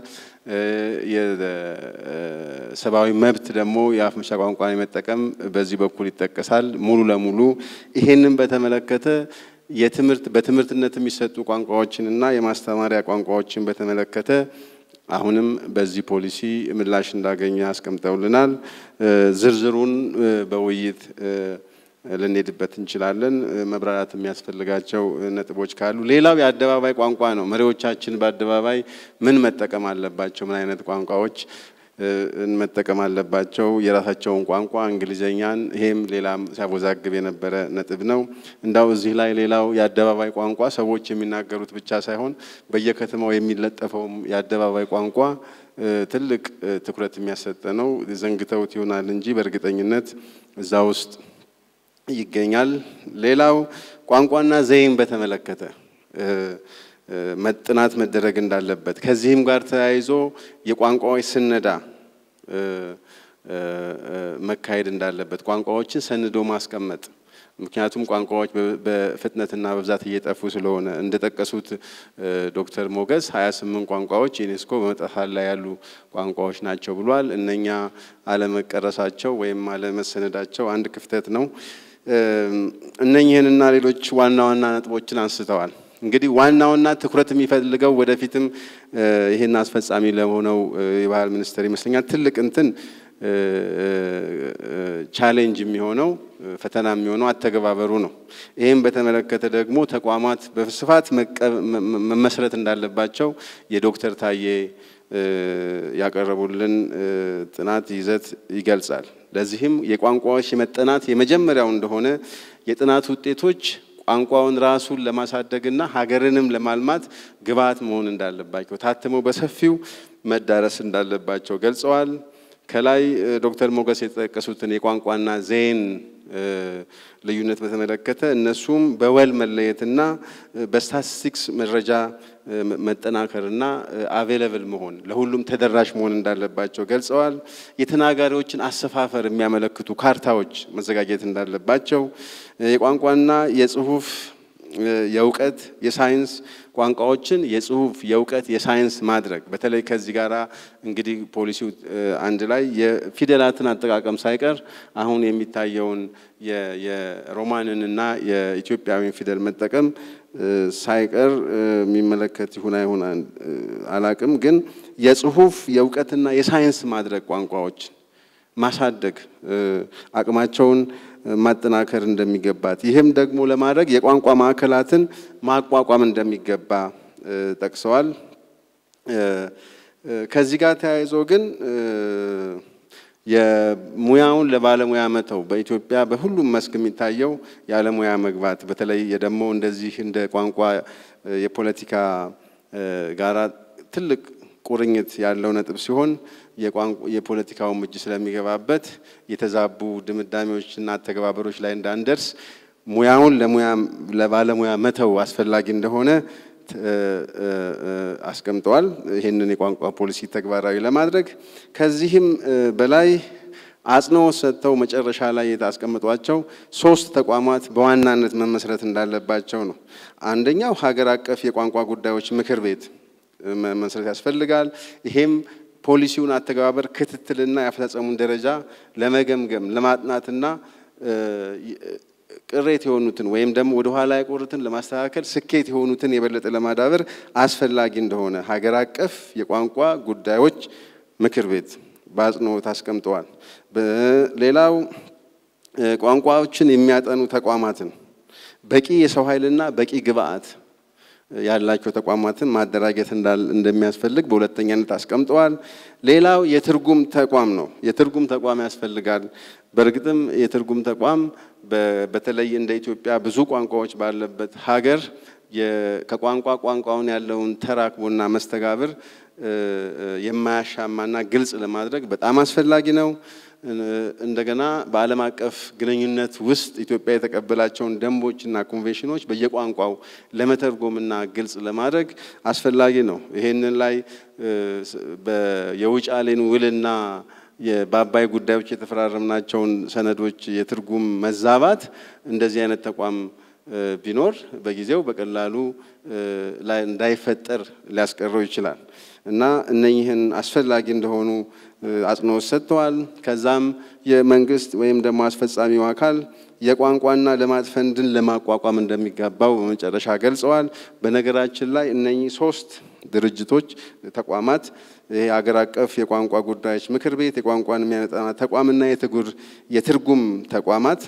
የሰብአዊ መብት ደግሞ የአፍ መፍቻ ቋንቋን የመጠቀም በዚህ በኩል ይጠቀሳል። ሙሉ ለሙሉ ይሄንን በተመለከተ የትምህርት በትምህርትነት የሚሰጡ ቋንቋዎችንና የማስተማሪያ ቋንቋዎችን በተመለከተ አሁንም በዚህ ፖሊሲ ምላሽ እንዳገኘ አስቀምጠውልናል። ዝርዝሩን በውይይት ልንሄድበት እንችላለን። መብራራት የሚያስፈልጋቸው ነጥቦች ካሉ፣ ሌላው የአደባባይ ቋንቋ ነው። መሪዎቻችን በአደባባይ ምን መጠቀም አለባቸው? ምን አይነት ቋንቋዎች መጠቀም አለባቸው? የራሳቸውን ቋንቋ እንግሊዘኛን፣ ይሄም ሌላም ሲያወዛግብ የነበረ ነጥብ ነው። እንዳው እዚህ ላይ ሌላው የአደባባይ ቋንቋ ሰዎች የሚናገሩት ብቻ ሳይሆን በየከተማው የሚለጠፈውም የአደባባይ ቋንቋ ትልቅ ትኩረት የሚያሰጠ ነው። ዘንግተውት ይሆናል እንጂ በእርግጠኝነት እዛ ውስጥ ይገኛል። ሌላው ቋንቋና ዘይን በተመለከተ ጥናት መደረግ እንዳለበት ከዚህም ጋር ተያይዞ የቋንቋዎች ስነዳ መካሄድ እንዳለበት ቋንቋዎችን ሰንዶ ማስቀመጥ ምክንያቱም ቋንቋዎች በፍጥነትና በብዛት እየጠፉ ስለሆነ እንደጠቀሱት ዶክተር ሞገስ 28 ቋንቋዎች ዩኔስኮ በመጥፋት ላይ ያሉ ቋንቋዎች ናቸው ብሏል። እነኛ አለመቀረሳቸው ወይም አለመሰነዳቸው አንድ ክፍተት ነው። እነኝህንና ሌሎች ዋና ዋና ነጥቦችን አንስተዋል። እንግዲህ ዋናውና ትኩረት የሚፈልገው ወደፊትም ይህን አስፈጻሚ ለሆነው የባህል ሚኒስቴር ይመስለኛል ትልቅ እንትን ቻሌንጅ የሚሆነው ፈተና የሚሆነው አተገባበሩ ነው። ይህም በተመለከተ ደግሞ ተቋማት በስፋት መመስረት እንዳለባቸው የዶክተር ታዬ ያቀረቡልን ጥናት ይዘት ይገልጻል። ለዚህም የቋንቋዎች የመጠናት የመጀመሪያው እንደሆነ የጥናት ውጤቶች ቋንቋውን ራሱን ለማሳደግና ሀገርንም ለማልማት ግብዓት መሆን እንዳለባቸው ታትመው በሰፊው መዳረስ እንዳለባቸው ገልጸዋል። ከላይ ዶክተር ሞገስ የተጠቀሱትን የቋንቋና ዜን ልዩነት በተመለከተ እነሱም በወል መለየትና በስታቲስቲክስ መረጃ መጠናከርና አቬለብል መሆን ለሁሉም ተደራሽ መሆን እንዳለባቸው ገልጸዋል። የተናጋሪዎችን አሰፋፈር የሚያመለክቱ ካርታዎች መዘጋጀት እንዳለባቸው የቋንቋና የጽሁፍ የእውቀት የሳይንስ ቋንቋዎችን የጽሁፍ የእውቀት የሳይንስ ማድረግ በተለይ ከዚህ ጋር እንግዲህ ፖሊሲው አንድ ላይ የፊደላትን አጠቃቀም ሳይቀር አሁን የሚታየውን የሮማንንና የኢትዮጵያዊን ፊደል መጠቀም ሳይቀር የሚመለከት ይሁን አይሁን አላቅም፣ ግን የጽሁፍ የእውቀትና የሳይንስ ማድረግ ቋንቋዎችን ማሳደግ አቅማቸውን ማጠናከር እንደሚገባት ይህም ደግሞ ለማድረግ የቋንቋ ማዕከላትን ማቋቋም እንደሚገባ ጠቅሰዋል። ከዚህ ጋር ተያይዞ ግን የሙያውን ለባለሙያ መተው በኢትዮጵያ በሁሉም መስክ የሚታየው ያለሙያ መግባት በተለይ ደግሞ እንደዚህ እንደ ቋንቋ የፖለቲካ ጋራ ትልቅ ቁርኝት ያለው ነጥብ ሲሆን የፖለቲካውም እጅ ስለሚገባበት የተዛቡ ድምዳሜዎችና አተገባበሮች ላይ እንዳንደርስ ሙያውን ለሙያ ለባለሙያ መተው አስፈላጊ እንደሆነ አስቀምጠዋል። ይህንን የቋንቋ ፖሊሲ ተግባራዊ ለማድረግ ከዚህም በላይ አጽንኦት ሰጥተው መጨረሻ ላይ የታስቀምጧቸው ሶስት ተቋማት በዋናነት መመስረት እንዳለባቸው ነው። አንደኛው ሀገር አቀፍ የቋንቋ ጉዳዮች ምክር ቤት መመስረት ያስፈልጋል። ይሄም ፖሊሲውን አተገባበር ክትትልና የአፈጻጸሙን ደረጃ ለመገምገም ለማጥናትና ቅሬት የሆኑትን ወይም ደግሞ ወደ ኋላ የቆሩትን ለማስተካከል ስኬት የሆኑትን የበለጠ ለማዳበር አስፈላጊ እንደሆነ ሀገር አቀፍ የቋንቋ ጉዳዮች ምክር ቤት በአጽንኦት አስቀምጠዋል። ሌላው ቋንቋዎችን የሚያጠኑ ተቋማትን በቂ የሰው ኃይልና በቂ ግብአት ያላቸው ተቋማትን ማደራጀት እንደሚያስፈልግ በሁለተኛነት አስቀምጠዋል። ሌላው የትርጉም ተቋም ነው። የትርጉም ተቋም ያስፈልጋል። በእርግጥም የትርጉም ተቋም በተለይ እንደ ኢትዮጵያ ብዙ ቋንቋዎች ባለበት ሀገር ከቋንቋ ቋንቋውን ያለውን ተራክቦና መስተጋብር የማያሻማና ግልጽ ለማድረግ በጣም አስፈላጊ ነው። እንደገና በዓለም አቀፍ ግንኙነት ውስጥ ኢትዮጵያ የተቀበላቸውን ደንቦችና ኮንቬንሽኖች በየቋንቋው ለመተርጎምና ግልጽ ለማድረግ አስፈላጊ ነው። ይሄንን ላይ የውጫሌን ውልና በአባይ ጉዳዮች የተፈራረምናቸውን ሰነዶች የትርጉም መዛባት እንደዚህ አይነት ተቋም ቢኖር በጊዜው በቀላሉ ላይ እንዳይፈጠር ሊያስቀረው ይችላል እና እነኚህን አስፈላጊ እንደሆኑ አጽንኦት ሰጥተዋል። ከዛም የመንግስት ወይም ደግሞ አስፈጻሚው አካል የቋንቋና ልማት ፈንድን ለማቋቋም እንደሚገባው በመጨረሻ ገልጸዋል። በነገራችን ላይ እነኚህ ሶስት ድርጅቶች፣ ተቋማት የሀገር አቀፍ የቋንቋ ጉዳዮች ምክር ቤት፣ የቋንቋን የሚያጠና ተቋምና የትርጉም ተቋማት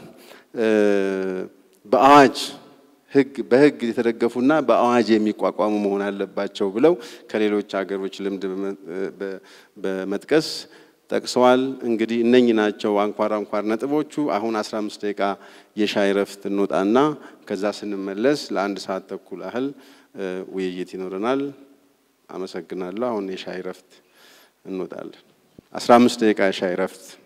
በአዋጅ ህግ በህግ የተደገፉና በአዋጅ የሚቋቋሙ መሆን አለባቸው ብለው ከሌሎች ሀገሮች ልምድ በመጥቀስ ጠቅሰዋል። እንግዲህ እነኚህ ናቸው አንኳር አንኳር ነጥቦቹ። አሁን 15 ደቂቃ የሻይ ረፍት እንወጣና ከዛ ስንመለስ ለአንድ ሰዓት ተኩል ያህል ውይይት ይኖረናል። አመሰግናለሁ። አሁን የሻይ ረፍት እንወጣለን። 15 ደቂቃ የሻይ ረፍት